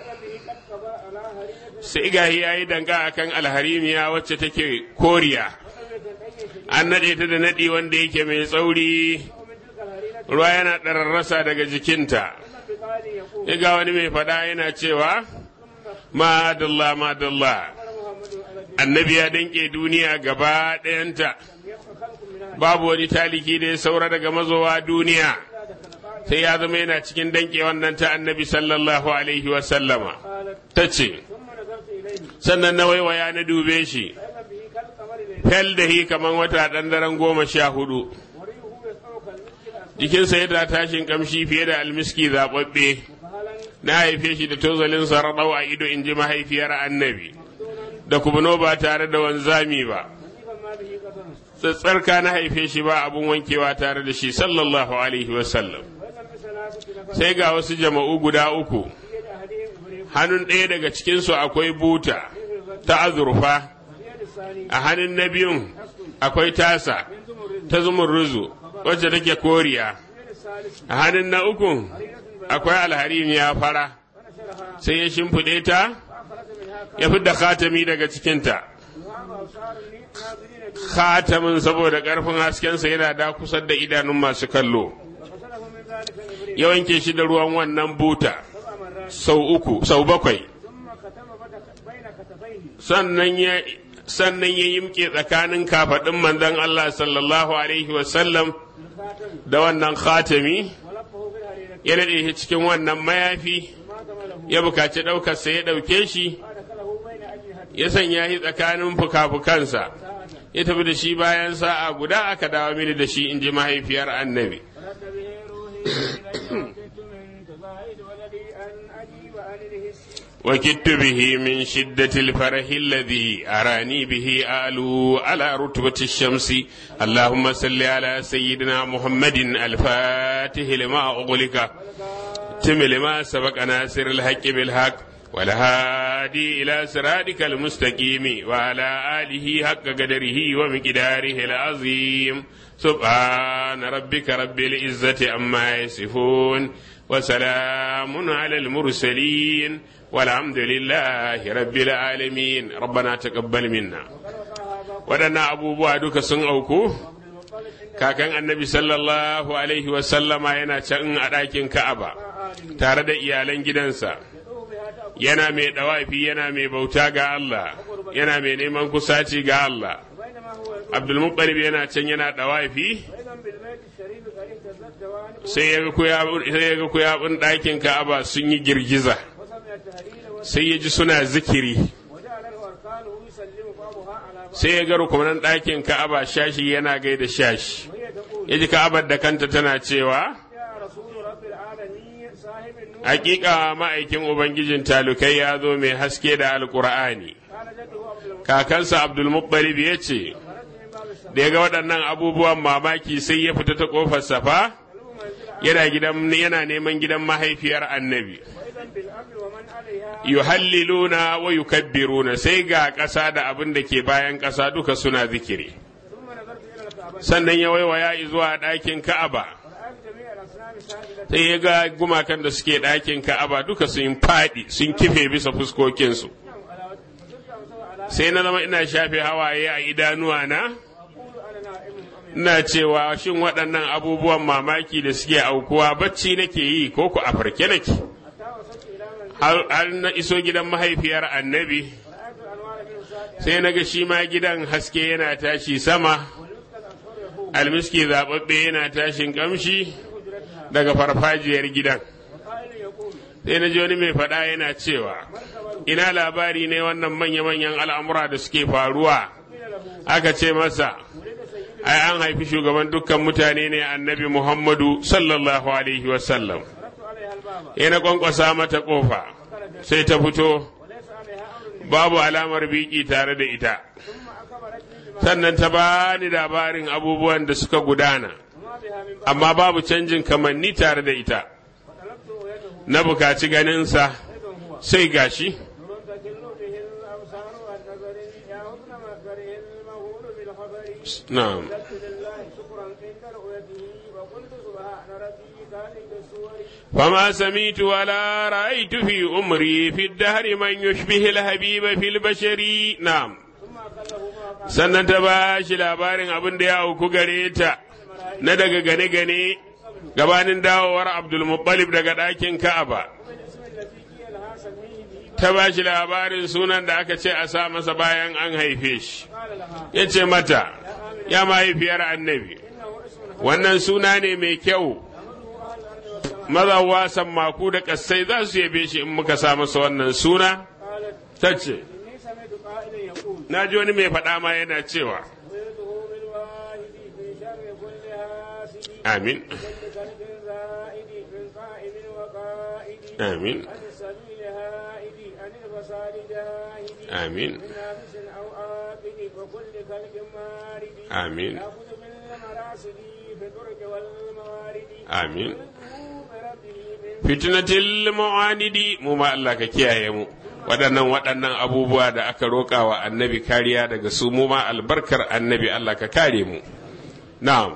sai gahi yayi danga akan alharimiya wacce take koriya an nade ta da nadi wanda yake mai tsauri ruwa yana ɗararrasa daga jikinta ga wani mai faɗa yana cewa madalla madalla annabi ya danke duniya gaba ɗayanta babu wani taliki da ya saura daga mazowa duniya sai ya zama yana cikin danke wannan ta annabi sallallahu alaihi wasallama ta ce sannan na waiwaya na dube shi fel da hi kamar wata ɗan daren goma sha hudu jikinsa yana tashin kamshi fiye da almiski zaɓaɓɓe na haife shi da tozalin sarraɗau a ido in ji mahaifiyar annabi da kubno ba tare da wanzami ba tsatsarka na haife shi ba abun wankewa tare da shi sallallahu alaihi wasallam sai ga wasu jama'u guda uku hannun ɗaya daga cikinsu akwai buta ta azurfa a hannun na biyun akwai tasa ta zumurruzu wacce take koriya a hannun na ukun akwai alharim ya fara sai ya shimfiɗe ta ya fi da khatami daga cikinta khatamin saboda ƙarfin haskensa yana da kusa da idanun masu kallo ya wanke shi da ruwan wannan buta sau uku sau bakwai sannan ya sannan ya yimke tsakanin kafaɗin manzon Allah sallallahu alaihi wasallam da wannan khatami ya daɗe shi cikin wannan mayafi ya bukaci ɗaukarsa ya ɗauke shi ya sanya shi tsakanin fuka-fukansa ya tafi da shi bayan sa'a guda aka dawo mini da shi in ji mahaifiyar annabi وكدت به من شدة الفرح الذي أراني به آلو على رتبة الشمس اللهم صل على سيدنا محمد الفاتح لما أغلق تم لما سبق ناصر الحق بالحق والهادي إلى صراطك المستقيم وعلى آله حق قدره ومقداره العظيم سبحان ربك رب العزة عما يصفون وسلام على المرسلين والحمد لله رب العالمين ربنا تقبل منا waɗannan abubuwa duka sun auku kakan annabi sallallahu alaihi wasallama yana can a ɗakin ka'aba tare da iyalan gidansa yana mai ɗawafi yana mai bauta ga Allah yana mai neman kusaci ga Allah abdulmuttalib yana can yana ɗawafi sai ya ga kuyabun ɗakin ka'aba sun yi girgiza sai ya ji suna zikiri sai ya ga rukunan ɗakin ka'aba shashi yana gaida shashi ya ji ka'abar da kanta tana cewa hakika ma'aikin ubangijin talukai ya zo mai haske da alkur'ani kakansa abdulmuttalib ya ce da ya ga waɗannan abubuwan mamaki sai ya fita ta ƙofar safa yana gidan yana neman gidan mahaifiyar annabi وإذا بالأرض ومن عليها yuhalliluna wa yukabbiruna sai ga ƙasa da abin da ke bayan ƙasa duka suna zikiri ثم نظرت إلى الكعبة sannan ya waiwaya zuwa ɗakin ka'aba ورأيت جميع الأصنام ساجدة sai ya ga gumakan da suke ɗakin ka'aba duka sun faɗi sun kife bisa fuskokinsu على وجه فصرت أمسوا على sai na zama ina shafe hawaye a idanuwa na أقول أنا نائم أم ina cewa shin waɗannan abubuwan mamaki da suke aukuwa bacci nake yi ko ku a farke nake حتى وصلت إلى من har har na iso gidan mahaifiyar annabi رأيت الأنوار منه ساجدة sai na ga shi ma gidan haske yana tashi sama والمسك الأصفر يفوق almiski zaɓaɓɓe yana tashin ƙamshi حجرتها daga farfajiyar gidan وقائل يقول sai na ji wani mai faɗa yana cewa ina labari ne wannan manya-manyan al'amura da suke faruwa قيل له aka ce masa ولد سيد ai an haifi shugaban dukkan mutane ne annabi muhammadu sallallahu alaihi wasallam ضربت عليها الباب ya na kwankwasa mata ƙofa sai ta fito وليس عليها أمر babu alamar biki tare da ita ثم أخبرتني بما sannan ta bani labarin abubuwan da suka gudana وما بها من بعد amma babu canjin kamanni tare da ita فطلبت رؤيته na bukaci ganinsa أيضا هو sai gashi نور تكل به الأبصار والنظر يا حسن مكره المهول بالخبر na'am سجدت لله شكرا عند رؤيته وقلت سبحان ربي خالق الصور فما سميت ولا رأيت في أمري في الدهر من يشبه الحبيب في البشر نعم ثم أقله ما قال sannan ta ba shi labarin abin da ya auku gare ta na daga gane-gane gabanin dawowar abdulmuttalib daga ɗakin ka'aba بالاسم الذي قيل لها سميه به ta ba shi labarin sunan da aka ce a sa masa bayan an haife shi قال لها ya ce mata ya mahaifiyar annabi إنه اسم wannan suna ne mai kyau mazawa sammaku da ƙasai za su yabe shi in muka sa masa wannan suna قالت ta ce إني سمعت قائلا يقول na ji wani mai faɗa ma yana cewa ولده بالواحد في شر كل حاسد amin كل كلب زائد من قائم وقائد amin عن السبيل هائد عن الفساد جاهد amin من نافس أو آكد وكل كلب مارد amin يأخذ بالمراصد في الدرج والموارد amin ولده بربه من fitnatil mu'anidi mu ma Allah ka kiyaye mu waɗannan waɗannan abubuwa da aka roƙa wa annabi kariya daga su mu ma albarkar annabi Allah ka kare mu na'am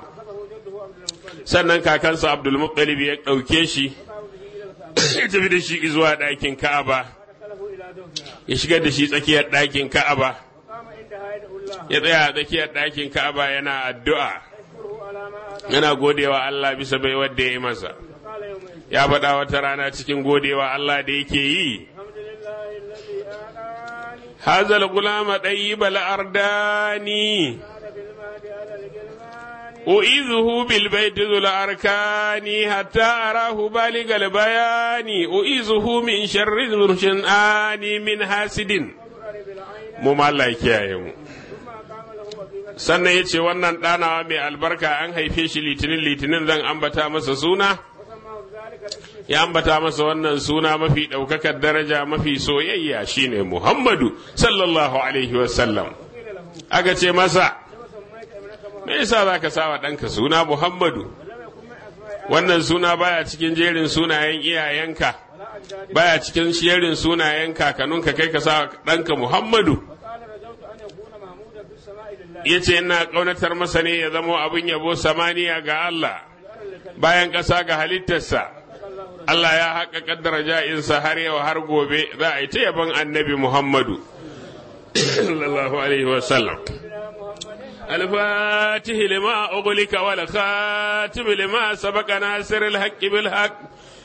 sannan kakansa Abdul Muttalib ya ɗauke shi ya tafi da shi zuwa ɗakin Ka'aba أدخله إلى دوفها ya shigar da shi tsakiyar ɗakin Ka'aba قام عندها يدعو الله ya tsaya a tsakiyar ɗakin Ka'aba yana addu'a يشكره على ما آتاه yana godewa Allah bisa bai wadda ya yi masa قال يومئذ ya faɗa wata rana cikin godewa Allah da yake yi الحمد لله الذي آتاني هذا الغلام طيب الأرداني هذا بالمهد على الجلمان أعيذه بالبيت ذو الأركان حتى أراه بالغ البيان أعيذه من شر الشنآن من حاسد وقرب العين mu ma Allah ya kiyaye mu ثم قام له وقيمة sannan ya ce wannan ɗanawa mai albarka an haife shi litinin litinin zan ambata masa suna وسماه ذلك الاسم ya ambata masa wannan suna mafi ɗaukakar daraja mafi soyayya shine Muhammadu sallallahu alaihi wasallam قيل له aka ce masa لما سميت ابنك محمد me yasa za ka sa wa ɗanka suna Muhammadu ولم يكن من أسماء wannan suna baya cikin jerin sunayen iyayenka ولا أجداد baya cikin jerin sunayen kakanninka kai ka sa ɗanka Muhammadu وقال رجوت أن يكون محمودا في السماء لله ya ce ina ƙaunatar masa ne ya zamo abin yabo samaniya ga Allah bayan ƙasa ga halittarsa Allah ya haƙa daraja insa har yau har gobe za a yi ta yabon annabi Muhammadu sallallahu alaihi wasallam الفاتح لما أغلق والخاتم لما سبق ناصر الحق بالحق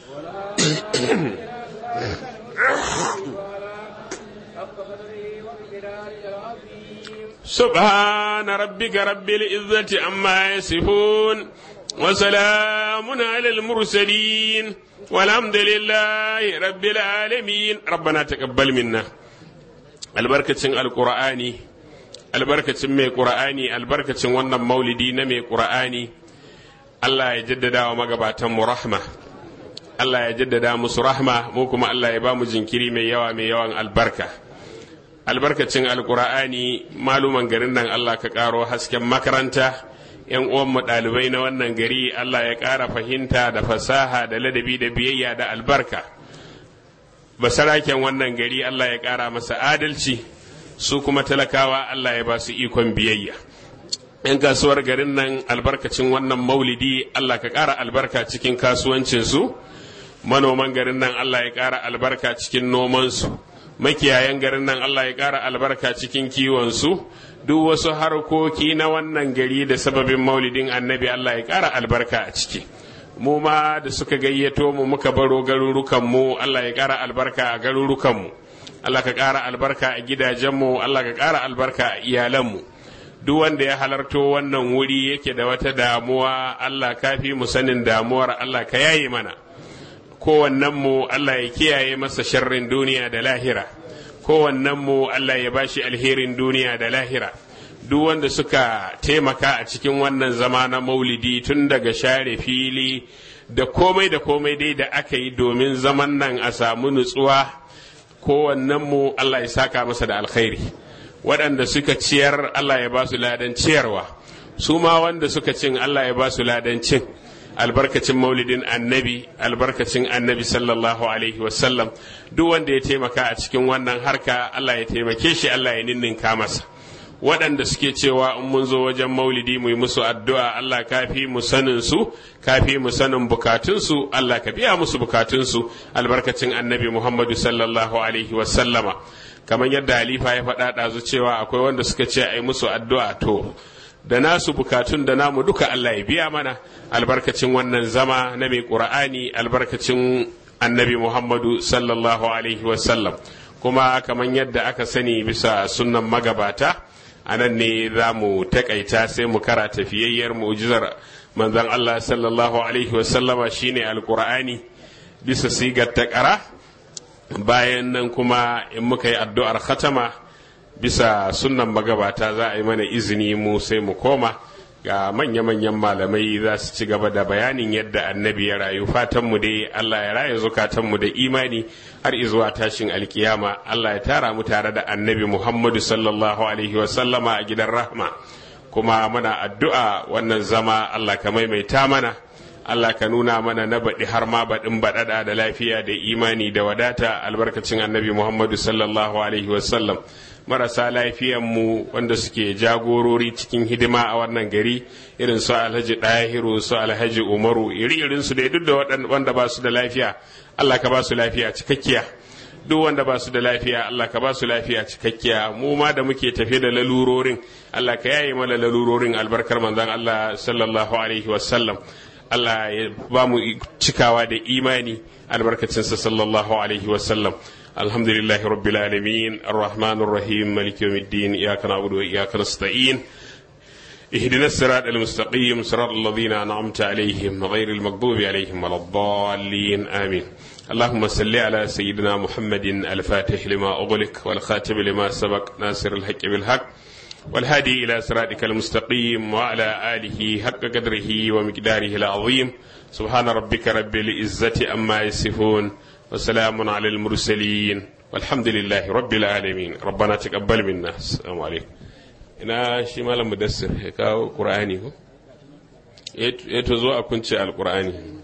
سبحان ربك رب العزة عما يصفون وسلام على المرسلين والحمد لله رب العالمين ربنا تقبل منا البركة القرآن albarkacin mai ƙura'ani albarkacin wannan maulidi na mai ƙura'ani Allah ya jaddada wa magabatan mu rahma Allah ya jaddada musu rahma mu kuma Allah ya ba mu jinkiri mai yawa mai yawan albarka albarkacin alkur'ani maluman garin nan Allah ka karo hasken makaranta yan uwanmu ɗalibai na wannan gari Allah ya ƙara fahimta da fasaha da ladabi da biyayya da albarka basaraken wannan gari Allah ya ƙara masa adalci su kuma talakawa Allah ya ba su ikon biyayya yan kasuwar garin nan albarkacin wannan maulidi Allah ka ƙara albarka cikin kasuwancinsu manoman garin nan Allah ya ƙara albarka cikin nomansu makiyayan garin nan Allah ya ƙara albarka cikin kiwonsu duk wasu harkoki na wannan gari da sababin maulidin annabi Allah ya ƙara albarka a ciki mu ma da suka gayyato mu muka baro garurukanmu Allah ya ƙara albarka a garurukanmu Allah ka ƙara albarka a gidajenmu Allah ka ƙara albarka a iyalanmu duk wanda ya halarto wannan wuri yake da wata damuwa Allah kafi mu sanin damuwar Allah ka yaye mana mu Allah ya kiyaye masa sharrin duniya da lahira mu Allah ya bashi alherin duniya da lahira duk wanda suka taimaka a cikin wannan zama na maulidi tun daga share fili da komai da komai dai da aka yi domin zaman nan a samu nutsuwa mu Allah ya saka masa da alkhairi waɗanda suka ciyar Allah ya ba su ladan ciyarwa su ma wanda suka cin Allah ya ba su ladan cin albarkacin maulidin annabi albarkacin annabi sallallahu alaihi wasallam duk wanda ya taimaka a cikin wannan harka Allah ya taimake shi Allah ya ninninka masa waɗanda suke cewa in mun zo wajen maulidi mu yi musu addu'a Allah kafi mu sanin su kafi mu sanin bukatunsu Allah ka biya musu bukatunsu albarkacin annabi Muhammadu sallallahu alaihi wasallama kamar yadda halifa ya faɗa ɗazu cewa akwai wanda suka ce a yi musu addu'a to da nasu bukatun da namu duka Allah ya biya mana albarkacin wannan zama na mai ƙura'ani albarkacin annabi Muhammadu sallallahu alaihi wasallam kuma kamar yadda aka sani bisa sunnan magabata a nan ne za mu takaita sai mu kara tafiyayyar mu'jizar manzon Allah sallallahu alaihi wasallama shine alƙur'ani bisa sigar ta ƙara bayan nan kuma in muka yi addu'ar khatama bisa sunnan magabata za a yi mana izini mu sai mu koma ga manya-manyan malamai za su ci gaba da bayanin yadda annabi ya rayu fatanmu dai Allah ya raya zukatanmu da imani har izuwa tashin alkiyama Allah ya tara mu tare da annabi Muhammadu sallallahu alaihi wasallama a gidan rahma kuma muna addu'a wannan zama Allah ka maimaita mana Allah ka nuna mana na baɗi har ma baɗin baɗaɗa da lafiya da imani da wadata albarkacin annabi Muhammadu sallallahu alaihi wasallam marasa lafiyanmu wanda suke jagorori cikin hidima a wannan gari irin su alhaji ɗahiru su alhaji umaru iri irin su dai duk da wanda ba su da lafiya Allah ka ba su lafiya cikakkiya duk wanda ba su da lafiya Allah ka ba su lafiya cikakkiya mu ma da muke tafe da lalurorin Allah ka yaye mana lalurorin albarkar manzon Allah sallallahu alaihi wasallam Allah ya ba mu cikawa da imani albarkacinsa sallallahu alaihi wasallam الحمد لله رب العالمين الرحمن الرحيم مالك يوم الدين إياك نعبد وإياك نستعين اهدنا الصراط المستقيم صراط الذين أنعمت عليهم غير المغضوب عليهم ولا الضالين آمين اللهم صل على سيدنا محمد الفاتح لما أغلق والخاتم لما سبق ناصر الحق بالحق والهادي إلى صراطك المستقيم وعلى آله حق قدره ومقداره العظيم سبحان ربك رب العزة أما يصفون وسلام على المرسلين والحمد لله رب العالمين ربنا تقبل منا السلام عليكم ina shi malam mudassir ya kawo qur'ani ko ya to zo a kunce alqur'ani